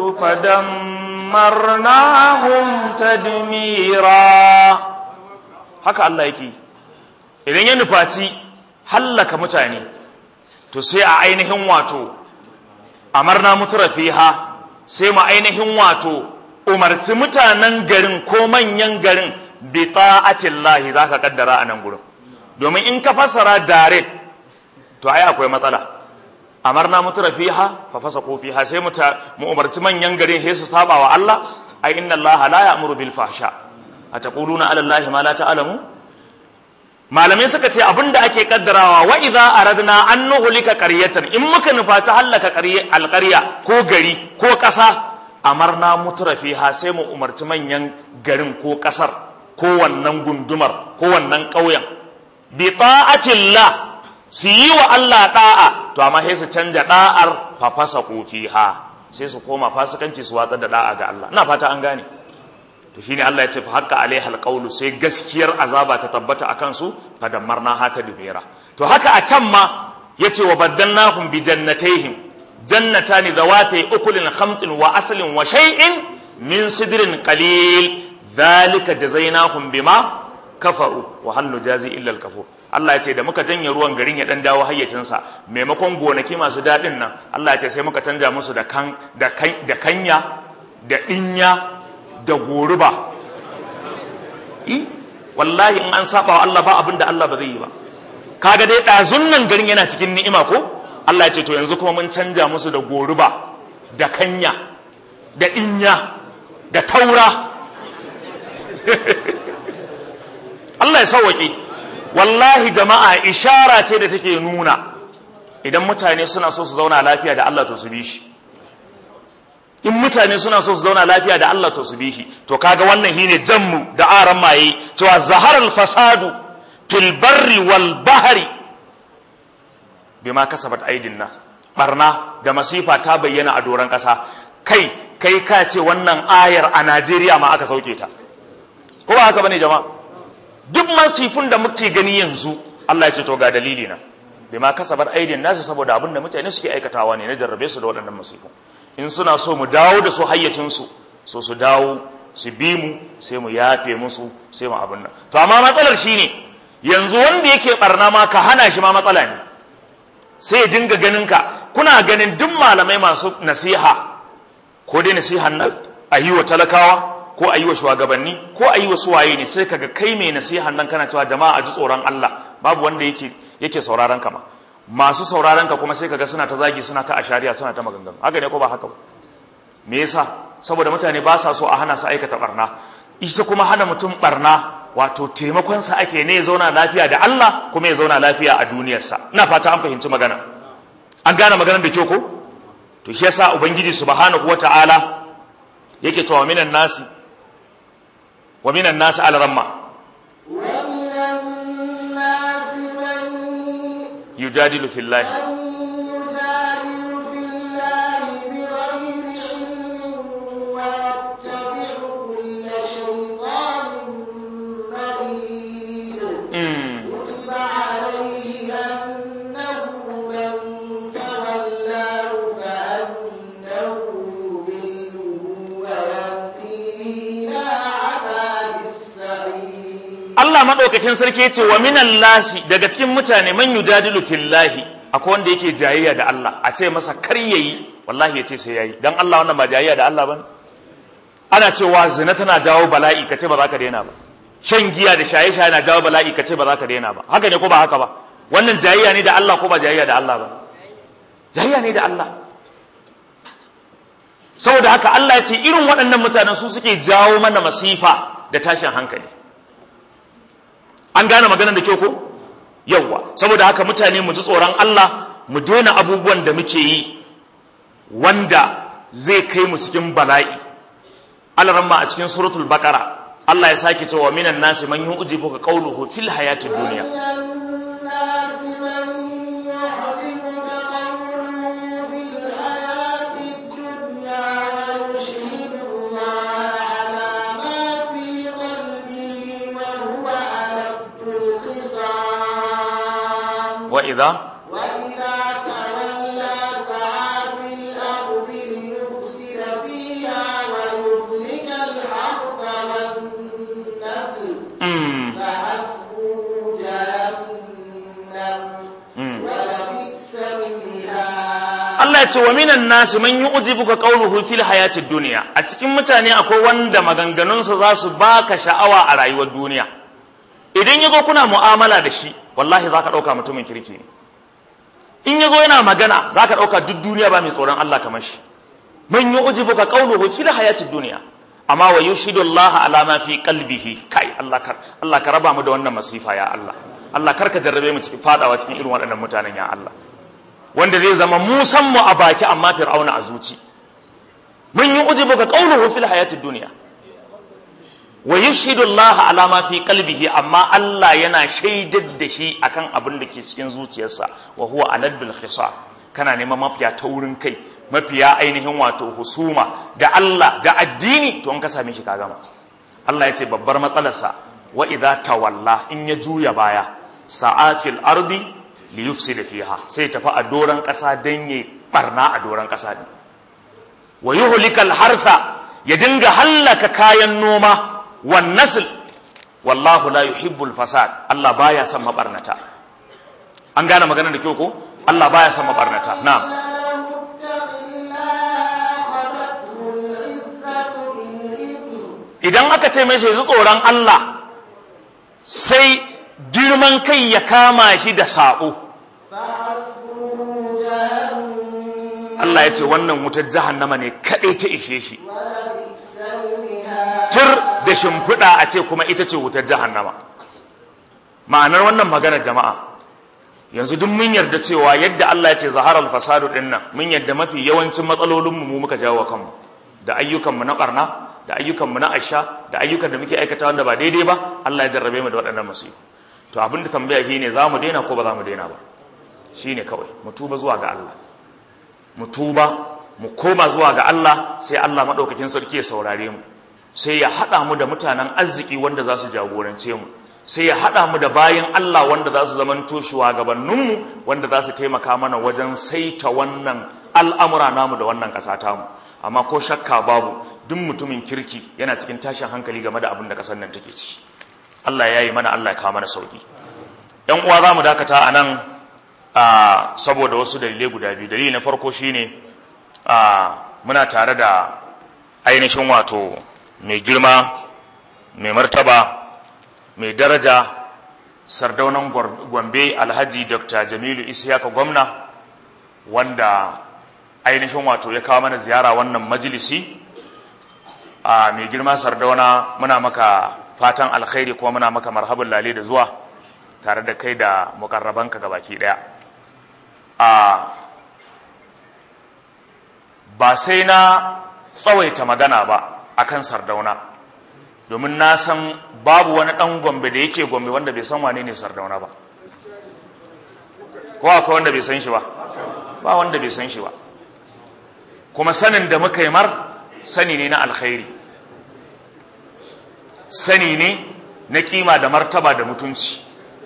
فدمرناهم تدميرا haka Allah yake idan ya nufaci hallaka mutane to sai a ainihin wato amarna mutura fiha sai mu ainihin wato umarci mutanen garin ko manyan garin bi ta'atillahi zaka kaddara a nan gurin domin in ka fassara direct to ai akwai matsala amarna mutura fiha fa fasaqu fiha sai mu mu umarci manyan garin sai su saba wa Allah ai inna Allah la ya'muru bil fahsha ataquluna ala Allah ma la ta'lamu malamai suka ce abinda ake kaddarawa wa idza aradna an nuhlika qaryatan in muka nufaci hallaka alqarya ko gari ko ƙasa amarna mutura fiha sai mu umarci manyan garin ko ƙasar ko wannan gundumar ko wannan ƙauyen bi ta'atillah su yi wa Allah da'a to amma sai su canja da'ar fa fasa fiha sai su koma fasikanci su watsar da da'a ga Allah ina fata an gane to shine Allah ya ce fa haqqa alaiha alqawlu sai gaskiyar azaba ta tabbata akan su fa dammarna hata dubera to haka a can ma yace wa baddalnahum bi jannatayhim jannatani zawatay ukulin khamtin wa aslin wa shay'in min sidrin qalil dhalika jazainahum bima kafaru wa hal nujazi illa al kafur Allah ya ce da muka janye ruwan garin ya dan dawo hayyacinsa maimakon gonaki masu dadin nan Allah ya ce sai muka canja musu da kan da kan da kanya da dinya da goruba i wallahi in an saba wa Allah ba abin da Allah ba zai yi ba kaga dai ɗazun nan garin yana cikin ni'ima ko Allah ya ce to yanzu kuma mun canja musu da goruba da kanya da inya da taura Allah ya sauwaƙe wallahi jama'a ishara ce da take nuna idan mutane suna so su zauna lafiya da Allah to su bi shi in mutane suna so su zauna lafiya da Allah to su bi shi to kaga wannan shine jammu da aran maye cewa zaharal fasadu fil barri wal bahri bima kasabat aidin nas barna da masifa ta bayyana a doron kasa kai kai ka ce wannan ayar a Najeriya ma aka sauke ta ko ba haka bane jama'a duk masifin da muke gani yanzu Allah ya ce to ga dalili na bima kasabat aidin nas saboda abin da mutane suke aikatawa ne na jarrabe su da waɗannan masifin in suna so mu dawo da su hayyacinsu so su dawo su bi mu sai mu yafe musu sai mu abin nan to amma matsalar shine yanzu wanda yake barna ma ka hana shi ma matsala ne sai ya dinga ganin ka kuna ganin duk malamai masu nasiha ko dai nasihan nan a yi wa talakawa ko a yi wa shugabanni ko a yi wa suwaye ne sai kaga kai mai nasihan nan kana cewa jama'a a ji tsoron Allah babu wanda yake yake sauraron ka ma masu sauraron ka kuma sai kaga suna ta zagi suna ta ashariya suna ta maganganu haka ne ko ba haka ba me yasa saboda mutane ba sa so a hana su aikata barna isa kuma hana mutum barna wato taimakon sa ake ne ya zauna lafiya da Allah kuma ya zauna lafiya a duniyarsa ina fata an fahimci magana an gane maganar da kyau ko to shi yasa ubangiji subhanahu wata'ala yake cewa minan nasi wa minan nasi al-ramma ومن الناس من yujadilu fillahi يجادل في الله بغير علم ويتبع كل شيطان مريد mm. كتب عليه أنه من تولاه فأنه يضله ويهديه إلى عذاب السعير Allah maɗaukakin sarki ya ce wa minan lasi daga cikin mutane man yujadilu fillahi akwai wanda yake jayayya da Allah a ce masa kar yayi wallahi ya ce sai yayi dan Allah wannan ba jayayya da Allah bane ana cewa zina tana jawo bala'i ka ce ba za ka daina ba shan giya da shaye shaye na jawo bala'i ka ce ba za ka daina ba haka ne ko ba haka ba wannan jayayya ne da Allah ko ba jayayya da Allah ba jayayya ne da Allah saboda haka Allah ya ce irin waɗannan mutanen su suke jawo mana masifa da tashin hankali an gane maganar da kyau ko yawwa saboda haka mutane mu ji tsoron Allah mu daina abubuwan da muke yi wanda zai kai mu cikin bala'i alaramma a cikin suratul baqara Allah ya sake cewa minan nasi man yu'jibu ka qawluhu fil hayatid dunya من الناس من يعجبك قوله في الحياة الدنيا ويشهد الله على ما في قلبه وهو ألد الخصام wa idha وإذا تولى سعى في الأرض ليفسد فيها ويهلك الحرث والنسل mm, فحسبه جهنم Allah ya ce wa minan nasi man yu'jibuka qawluhu fil hayatid dunya a cikin mutane akwai wanda maganganunsa za su baka sha'awa a rayuwar duniya idan yazo kuna mu'amala da shi wallahi zaka dauka mutumin kirki ne in yazo yana magana zaka dauka duk duniya ba mai tsoron Allah kamar shi man yu'jibuka qawluhu fil hayatid dunya amma wa yushidu Allah ala ma fi qalbihi kai Allah kar Allah ka raba mu da wannan masifa ya Allah Allah kar ka jarrabe mu cikin fadawa cikin irin waɗannan mutanen ya Allah wanda zai zama musan mu a baki amma fir'auna a zuci man yu'jibuka qawluhu fil hayatid dunya wa yushidu Allah ala ma fi qalbihi amma Allah yana shaidar da shi akan abin da ke cikin zuciyarsa wa huwa aladul khisar kana neman mafiya ta wurin kai mafiya ainihin wato husuma da Allah da addini to in ka same shi ka gama Allah ya ce babbar matsalarsa wa idza tawalla in ya juya baya sa'afil ardi li yufsida fiha sai tafi a doran kasa dan ya barna a doran kasa din wa yuhlikal harsa ya dinga hallaka kayan noma wan nasl wallahu la yuhibbul fasad Allah baya son mabarnata an gane maganar da kyau ko Allah baya son mabarnata na'am idan aka ce mai shi tsoron Allah sai girman kai ya kama shi da saƙo Allah ya ce wannan wutar jahannama ne kaɗai ta ishe shi tur da shimfiɗa a ce kuma ita ce wutar jahannama ma'anar wannan magana jama'a yanzu duk mun yarda cewa yadda Allah ya ce zaharar fasadu ɗin nan mun yarda mafi yawancin matsalolinmu mu muka jawo kanmu da ayyukanmu na ɓarna da ayyukanmu na asha da ayyukan da muke aikata wanda ba daidai ba Allah ya jarrabe mu da waɗannan masifu to abin da tambaya shi ne za mu daina ko ba za mu daina ba shi ne kawai mu tuba zuwa ga Allah mu tuba mu koma zuwa ga Allah sai Allah maɗaukakin sarki ya saurare mu sai ya haɗa mu da mutanen arziki wanda za su jagorance mu sai ya haɗa mu da bayan Allah wanda za su zamanto shugabanninmu wanda za su taimaka mana wajen saita wannan al'amura namu da wannan ƙasa tamu amma ko shakka babu duk mutumin kirki yana cikin tashin hankali game da abin da ƙasar nan take ciki Allah ya yi mana Allah ya kawo mana sauki ‘yan uwa za mu dakata a nan saboda wasu dalilai guda biyu dalili na farko shine muna tare da ainihin wato mai girma mai martaba mai daraja sardaunan gombe alhaji dr jamilu isiyaka gwamna wanda ainihin wato ya kawo mana ziyara wannan majalisi a mai girma sardauna muna maka fatan alkhairi kuma muna maka marhaban lale da zuwa tare da kai da mukarrabanka gabaki daya a ba sai na tsawaita magana ba akan sardauna domin na san babu wani dan gombe da yake gombe wanda bai san wane ne sardauna ba ko akwai wanda bai san shi ba ba wanda bai san shi ba kuma sanin da muka yi mar sani ne na alkhairi sani ne na kima da martaba da mutunci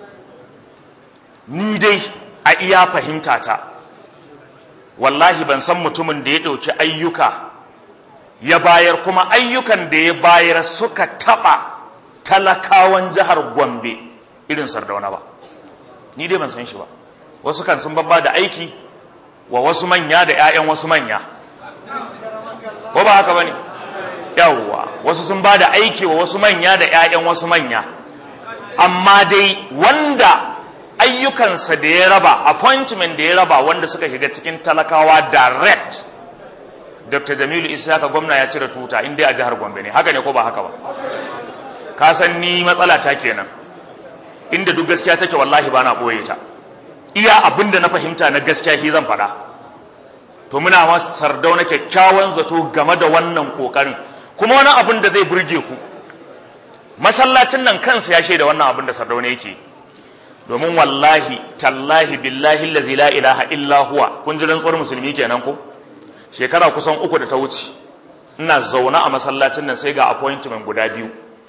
ni dai a iya fahimta ta wallahi ban san mutumin da ya ɗauki ayyuka ya bayar kuma ayyukan da ya bayar suka taɓa talakawan jihar gombe irin sardauna ba ni dai ban san shi ba wasu kan sun babba da aiki wa wasu manya da 'ya'yan wasu manya ko ba haka ba ne yawwa wasu sun ba da aiki wa wasu manya da 'ya'yan wasu manya amma dai wanda ayyukansa da ya raba appointment da ya raba wanda suka shiga cikin talakawa direct dr jamilu isaka gwamna ya cire tuta in dai a jihar gombe ne haka ne ko ba haka ba ka san ni matsala ta kenan inda duk gaskiya take wallahi ba na ɓoye ta iya abin da na fahimta na gaskiya shi zan faɗa to muna masu sardauna kyakkyawan zato game da wannan kokarin kuma wani abin da zai burge ku masallacin nan kansa ya shaida wannan abin da sardauna yake domin wallahi tallahi billahi allazi la ilaha illa huwa kun ji rantsuwar musulmi kenan ko shekara kusan uku da ta wuce ina zaune a masallacin nan sai ga appointment guda biyu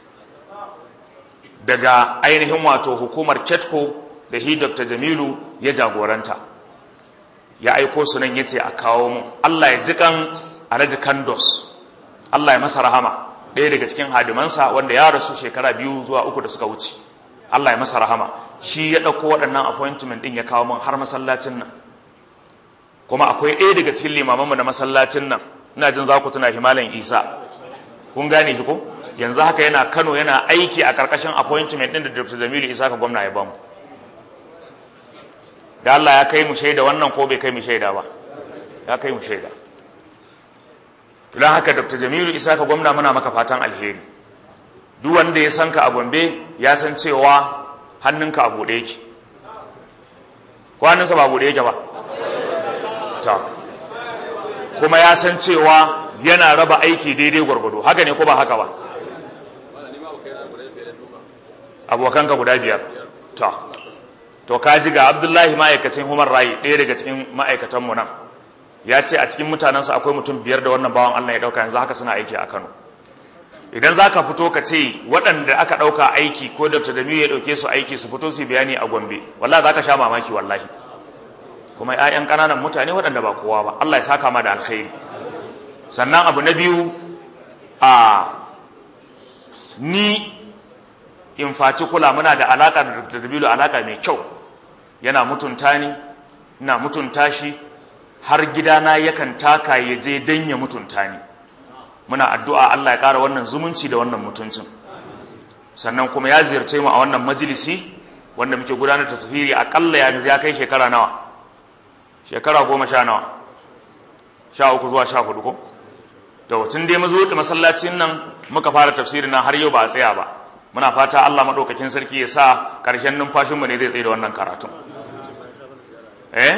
daga ainihin wato hukumar ketco da hi dr jamilu ya jagoranta ya aiko su nan ya ce a kawo mu allah ya ji kan alhaji kandos allah ya masa rahama ɗaya daga cikin hadimansa wanda ya rasu shekara biyu zuwa uku da suka wuce allah ya masa rahama shi ya ɗauko waɗannan appointment ɗin ya kawo min har masallacin nan kuma akwai ɗaya daga cikin limamanmu na masallacin nan ina jin za ku tuna himalan isa kun gane shi ko yanzu haka yana kano yana aiki a ƙarƙashin appointment ɗin da dr jamilu isa ka gwamna ya bamu da allah ya kai mu shaida wannan ko bai kai mu shaida ba ya kai mu shaida don haka dr jamilu isa ka gwamna muna maka fatan alheri duk wanda ya san ka a gombe ya san cewa hannunka a buɗe yake ko hannunsa ba buɗe yake ba ta kuma ya san cewa yana raba aiki daidai gwargwado haka ne ko ba haka ba abokanka guda biyar ta to kaji ga abdullahi ma'aikacin human rai ɗaya daga cikin ma'aikatanmu nan ya ce a cikin mutanensa akwai mutum biyar da wannan bawan allah ya ɗauka yanzu haka suna aiki a kano idan za ka fito ka ce waɗanda aka ɗauka aiki ko dr damiyu ya ɗauke su aiki su fito su bayani a gombe wallahi za ka sha mamaki wallahi kuma 'ya'yan ƙananan mutane waɗanda ba kowa ba allah ya saka ma da alkhairi sannan abu na biyu a ni in faci kula muna da alaƙa da dr damiyu alaƙa mai kyau yana mutunta ni ina mutunta shi har gidana yakan taka ya je don ya mutunta ni muna addu'a Allah ya ƙara wannan zumunci da wannan mutuncin sannan kuma ya ziyarce mu a wannan majalisi wanda muke gudanar da tafiri aƙalla ya ya kai shekara nawa shekara goma sha nawa sha uku zuwa sha hudu ko da tun dai mazo da masallacin nan muka fara tafsiri na har yau ba a tsaya ba muna fata Allah maɗaukakin sarki ya sa ƙarshen numfashinmu ne zai tsaye da wannan karatun eh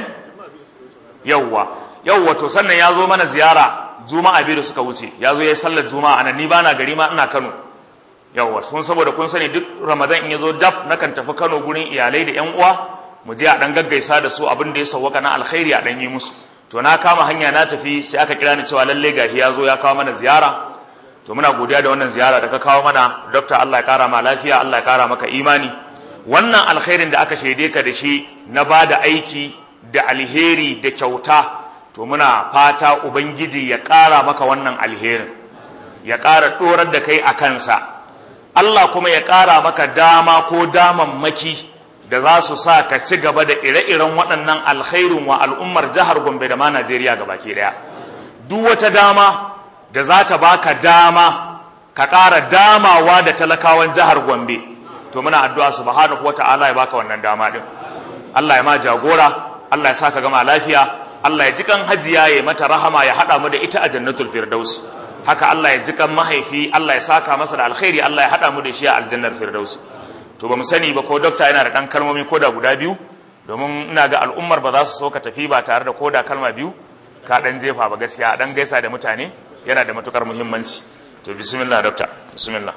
yawwa yawwa to sannan ya zo mana ziyara juma'a biyu da suka wuce ya zo ya yi sallar juma'a nan ni bana gari ma ina kano yawwa sun saboda kun sani duk ramadan in ya zo daf nakan tafi kano gurin iyalai da yan uwa mu je a dan gaggaisa da su abin da ya sauwaka na alkhairi a dan yi musu to na kama hanya na tafi sai aka kira ni cewa lalle gashi ya zo ya kawo mana ziyara to muna godiya da wannan ziyara da ka kawo mana dokta Allah ya kara ma lafiya Allah ya kara maka imani wannan alkhairin da aka shaide ka da shi na ba da aiki da alheri da kyauta to muna fata ubangiji ya ƙara maka wannan alherin ya ƙara ɗorar da kai a kansa Allah kuma ya ƙara maka dama ko damammaki da za su sa ka ci gaba da ire-iren waɗannan alkhairin wa al'ummar jihar Gombe da ma Najeriya baki ɗaya duk wata dama da za ta baka dama ka ƙara damawa da talakawan jihar Gombe to muna addu'a subhanahu wata'ala ya baka wannan dama din Allah ya ma jagora Allah ya saka gama lafiya Allah ya ji kan hajiya ya mata rahama ya hada mu da ita a jannatul firdaus haka Allah ya ji kan mahaifi Allah ya saka masa da alkhairi Allah ya hada mu da shi a aljannar firdaus to ba mu sani ba ko dokta yana da dan kalmomi koda guda biyu domin ina ga al'ummar ba za su so ka tafi ba tare da koda kalma biyu ka dan jefa ba gaskiya dan gaisa da mutane yana da matukar muhimmanci to bismillah dokta bismillah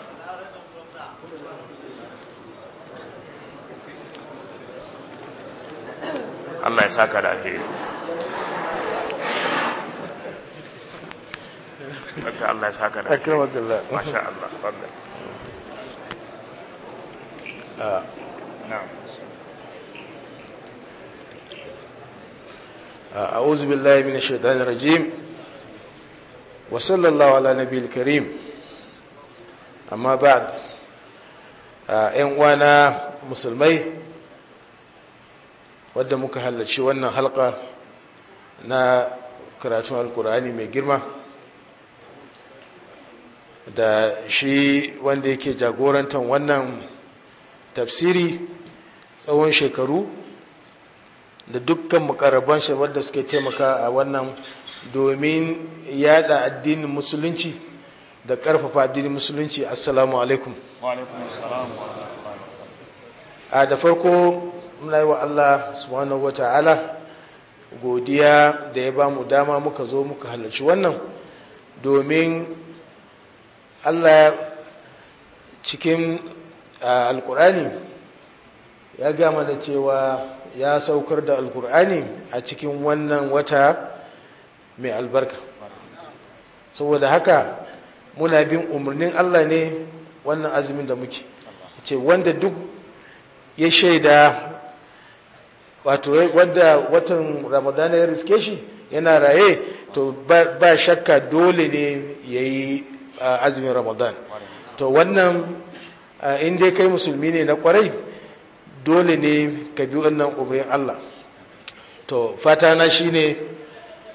Allah ya saka da alheri Dokta Allah ya saka da alheri akramakallah Masha Allah fadda Na'am أعوذ بالله من الشيطان الرجيم وصلى الله على نبي الكريم أما بعد ‘yan uwana musulmai wadda muka halarci wannan halka na karatun alkur'ani mai girma da shi wanda yake jagorantar wannan tafsiri tsawon shekaru da dukkan mukarraban shi wadda suke taimaka a wannan domin yada addinin musulunci da karfafa addinin musulunci assalamu alaikum Wa alaikum assalam wa a da farko muna yi wa Allah subhanahu wa ta'ala godiya da ya ba mu dama muka zo muka halarci wannan domin Allah cikin alkurani ya gama da cewa ya saukar da alkur'ani a cikin wannan wata mai albarka saboda haka muna bin umarnin Allah ne wannan azumin da muke ce wanda duk ya shaida wato wadda watan ramadana ya riske shi yana raye to ba shakka dole ne ya yi azumin ramadan to wannan in dai kai musulmi ne na kwarai dole ne ka bi wannan umarnin Allah to fata na shine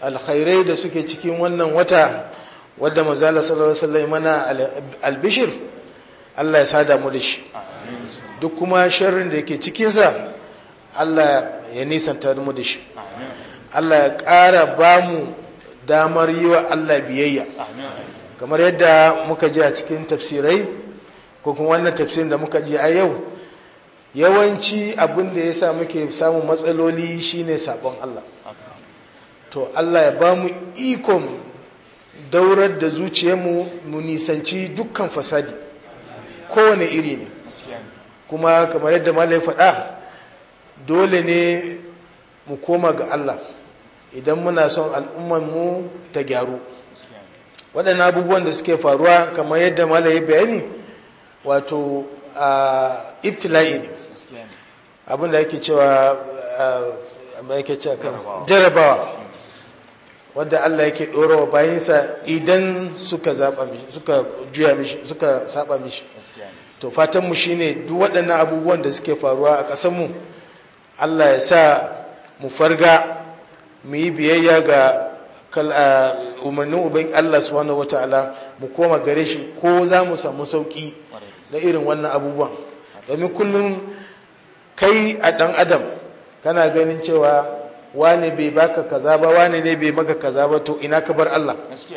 alkhairai da suke cikin wannan wata wadda manzala sallallahu alaihi wasallam mana albishir Allah ya sada mu da shi duk kuma sharrin da yake cikinsa Allah ya nisanta mu da shi Allah ya ƙara ba mu damar yi wa Allah biyayya kamar yadda muka ji a cikin tafsirai ko kuma wannan tafsirin da muka ji a yau yawanci abin da ya sa muke samun matsaloli shine sabon Allah to Allah ya ba mu ikon daurar da zuciyarmu mu nisanci dukkan fasadi kowane iri ne kuma kamar yadda malai faɗa dole ne mu koma ga Allah idan muna son al'ummanmu ta gyaru waɗannan abubuwan da suke faruwa kamar yadda malai bayani wato a ibtila'i ne abinda yake cewa yake cewa kan jarabawa wadda Allah yake ɗorawa bayansa idan suka zaɓa mishi suka juya mishi suka saba mishi to fatanmu shine duk waɗannan abubuwan da suke faruwa a ƙasarmu Allah ya sa mu farga mu yi biyayya ga umarnin uban Allah subhanahu wata'ala mu koma gare shi ko za mu samu sauƙi na irin wannan abubuwan domin kullum kai a ɗan adam kana ganin cewa wane bai baka kaza ba wane ne bai maka kaza ba to ina ka bar Allah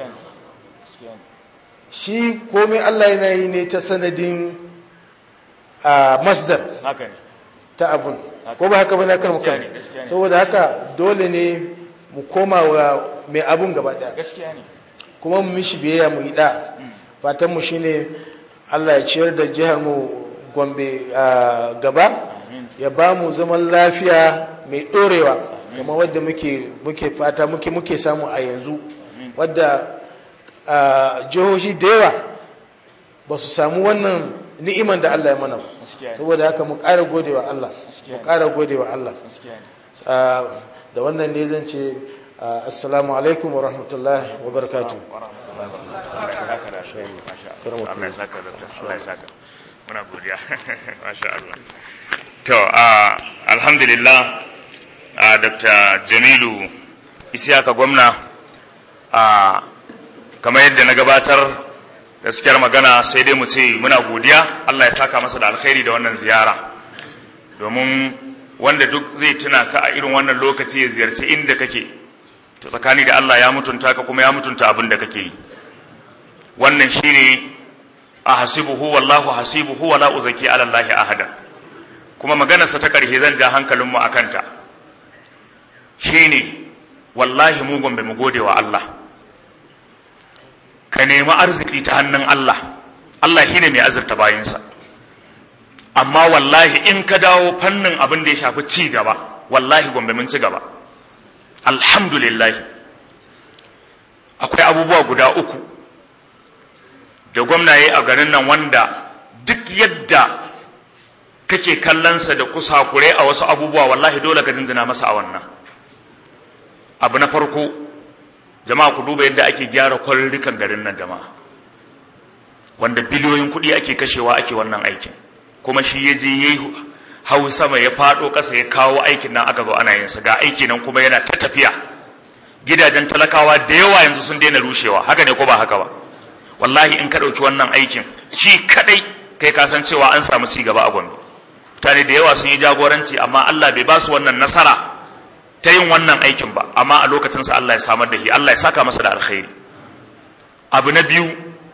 shi komai Allah yana yi ne ta sanadin a masdar ta abun ko ba haka ba na karmu kan saboda haka dole ne mu koma wa mai abun gaba daya kuma mu mishi biyayya mu yi da fatan mu shine Allah ya ciyar da jihar mu Gombe gaba ya ba mu zaman lafiya mai dorewa kamar wadda muke muke fata muke muke samu a yanzu wadda jihohi da yawa ba su samu wannan ni'iman da Allah ya mana ba saboda haka mu ƙara godewa Allah mu ƙara godewa Allah da wannan ne zan ce assalamu alaikum wa rahmatullahi wa barakatuh muna godiya masha Allah to alhamdulillah dr jamilu isiyaka gwamna kamar yadda na gabatar gaskiyar magana sai dai mu ce muna godiya Allah ya saka masa da alkhairi da wannan ziyara domin wanda duk zai tuna ka a irin wannan lokaci ya ziyarci inda kake to tsakani da Allah ya mutunta ka kuma ya mutunta abin da kake yi wannan shine a hasibuhu wallahu hasibuhu wala uzaki ala Allah ahada kuma maganarsa ta karshe zan ja hankalinmu akan ta shine wallahi mu gombe mu gode wa Allah ka nemi arziki ta hannun Allah Allah shine mai azurta bayinsa amma wallahi in ka dawo fannin abin da ya shafi ci gaba wallahi gombe mun ci gaba alhamdulillah akwai abubuwa guda uku da gwamnaye a garin nan wanda duk yadda kake kallonsa da kusakure a wasu abubuwa wallahi dole ka jinjina masa a wannan abu na farko jama'a ku duba yadda ake gyara kwarurrukan garin nan jama'a wanda biliyoyin kuɗi ake kashewa ake wannan aikin kuma shi ya je ya yi hau sama ya faɗo ƙasa ya kawo aikin nan aka zo ana yin sa ga aiki nan kuma yana ta tafiya gidajen talakawa da yawa yanzu sun daina rushewa haka ne ko ba haka ba wallahi in ka ɗauki wannan aikin shi kaɗai kai ka san cewa an samu ci gaba a gombe mutane da yawa sun yi jagoranci amma Allah bai ba su wannan nasara ta yin wannan aikin ba amma a lokacinsa Allah ya samar da shi Allah ya saka masa da alkhairi abu na biyu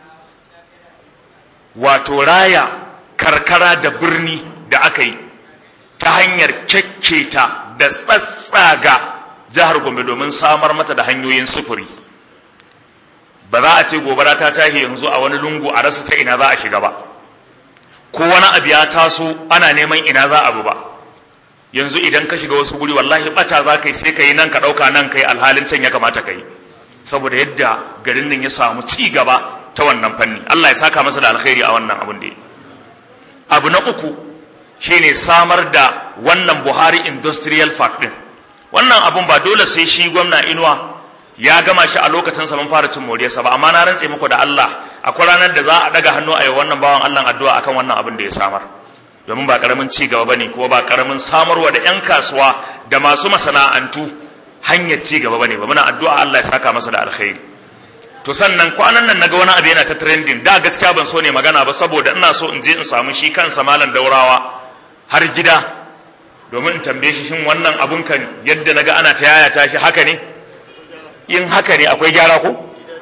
wato raya karkara da birni da aka yi ta hanyar kyakketa da tsatsaga jihar Gombe domin samar mata da hanyoyin sufuri ba za a ce gobara ta tahi yanzu a wani lungu a rasa ta ina za a shiga ba ko wani abu ya taso ana neman ina za a bu ba yanzu idan ka shiga wasu guri wallahi bata za ka yi sai ka yi nan ka ɗauka nan ka yi alhalin can ya kamata ka yi saboda yadda garin nan ya samu ci gaba ta wannan fanni Allah ya saka masa da alkhairi a wannan abun da ya abu na uku shine samar da wannan Buhari Industrial Park din wannan abun ba dole sai shi gwamna Inuwa ya gama shi a lokacin sa mun fara cin moriyarsa ba amma na rantse muku da Allah akwai ranar da za a daga hannu a yi wannan bawan Allah addu'a akan wannan abin da ya samar domin ba karamin ci gaba bane kuma ba karamin samarwa da yan kasuwa da masu masana'antu hanyar ci gaba bane ba muna addu'a Allah ya saka masa da alkhairi to sannan kwanan nan naga wani abu yana ta trending da gaskiya ban so ne magana ba saboda ina so in je in samu shi kansa malam daurawa har gida domin in tambaye shi shin wannan abun kan yadda naga ana ta yayata shi haka ne in haka ne akwai gyara ko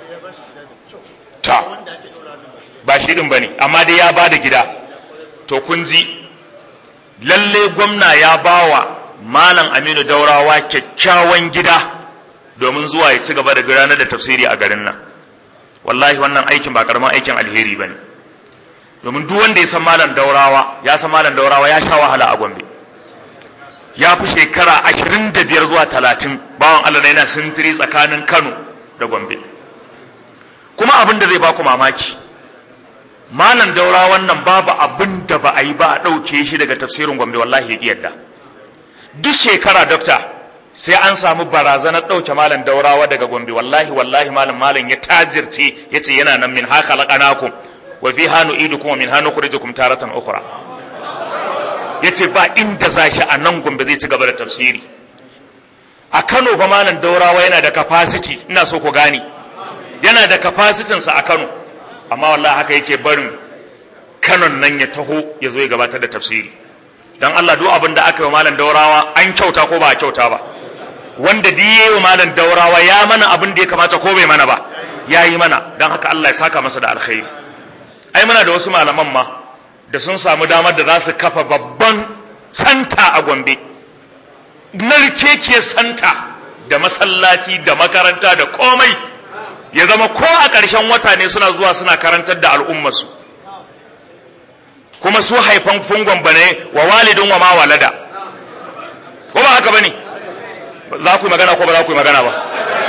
ta ba shi din bane amma dai ya bada gida to kun ji lalle gwamna ya bawa malam Aminu Daurawa kyakkyawan gida domin zuwa ya ci gaba da gudanar da tafsiri a garin nan wallahi wannan aikin ba karaman aikin alheri bane domin duk wanda ya san malam Daurawa ya san malam Daurawa ya sha wahala a Gombe ya fi shekara ashirin da biyar zuwa talatin bawan Allah yana sintiri tsakanin Kano da Gombe kuma abin da zai baku mamaki malam daura wannan babu abin da ba a yi ba a ɗauke shi daga tafsirin Gombe wallahi ya yadda duk shekara dokta sai an samu barazanar ɗauke malam daurawa daga Gombe wallahi wallahi malam malam ya tajirce ya ce yana nan min haka laƙanakum wa fi hannu idu kuma min hannu kurijukum taratan ukhra ya ce ba inda za shi a nan gombe zai ci gaba da tafsiri a kano fa malam daurawa yana da capacity ina so ku gani yana da capacitynsa a kano amma wallahi haka yake barin kanon nan ya taho ya zo ya gabatar da tafsiri dan Allah duk abin da aka yi wa malam daurawa an kyauta ko ba a kyauta ba wanda duk yayi wa malam daurawa ya mana abin da ya kamata ko bai mana ba ya yi mana dan haka Allah ya saka masa da alkhairi ai muna da wasu malaman ma da sun samu damar da za su kafa babban santa a gombe narkekiyar santa da masallaci da makaranta da komai ya zama ko a ƙarshen wata ne suna zuwa suna karantar da al'ummarsu kuma su haifan fungon bane wa walidin wa ma walada ko ba haka bane za ku yi magana ko ba za ku yi magana ba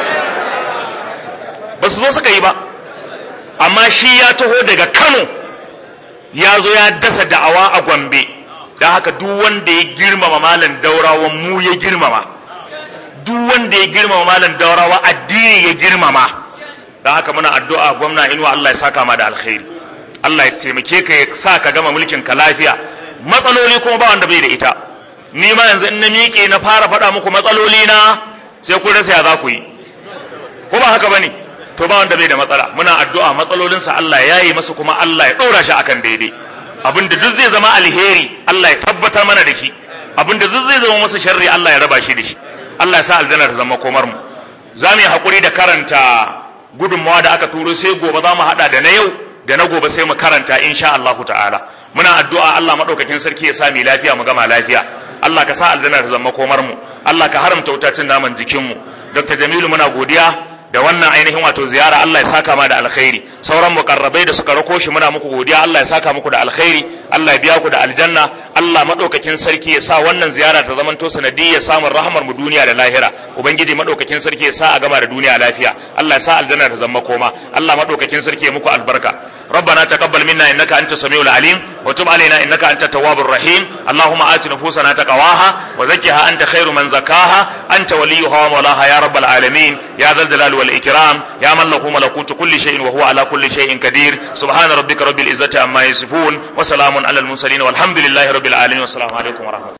ba su zo suka yi ba amma shi ya taho daga kano ya zo ya dasa da'awa a gombe don haka duk wanda ya girmama malam daurawa mu ya girmama duk wanda ya girmama malam daurawa addini ya girmama don haka muna addu'a gwamna inuwa Allah ya saka ma da alkhairi Allah ya taimake ka ya sa ka gama mulkin ka lafiya matsaloli kuma ba wanda bai da ita ni ma yanzu in na miƙe na fara faɗa muku matsaloli na sai ku rasa ya za ku yi ko ba haka bane to ba wanda bai da matsala muna addu'a matsalolinsa Allah ya yi masa kuma Allah ya ɗora shi akan daidai abinda duk zai zama alheri Allah ya tabbatar mana da shi abinda duk zai zama masa sharri Allah ya raba shi da shi Allah ya sa aljanna ta zama komar mu za mu yi haƙuri da karanta gudunmawa da aka turo sai gobe za mu haɗa da na yau da na gobe sai mu karanta insha Allah ta'ala muna addu'a Allah madaukakin sarki ya sa mu lafiya mu gama lafiya Allah ka sa aljanna ta zama komar mu Allah ka haramta wutacin naman jikin mu Dr. Jamilu muna godiya da wannan ainihin wato ziyara Allah ya saka ma da alkhairi sauran mukarrabai da suka rako shi muna muku godiya Allah ya saka muku da alkhairi Allah ya biya ku da aljanna Allah madaukakin sarki ya sa wannan ziyara ta zamanto sanadiyya samun rahmar mu duniya da lahira ubangiji madaukakin sarki ya sa a gama da duniya lafiya Allah ya sa aljanna ta zama koma Allah madaukakin sarki ya muku albarka ربنا تقبل منا انك انت السميع العليم وتب علينا انك انت التواب الرحيم اللهم ات نفوسنا تقواها وزكها انت خير من زكاها انت وليها ومولاها يا رب العالمين يا ذا الجلال والاكرام يا من له ملكوت كل شيء وهو على كل شيء قدير سبحان ربك رب العزه عما يصفون وسلام على المرسلين والحمد لله رب العالمين والسلام عليكم ورحمه الله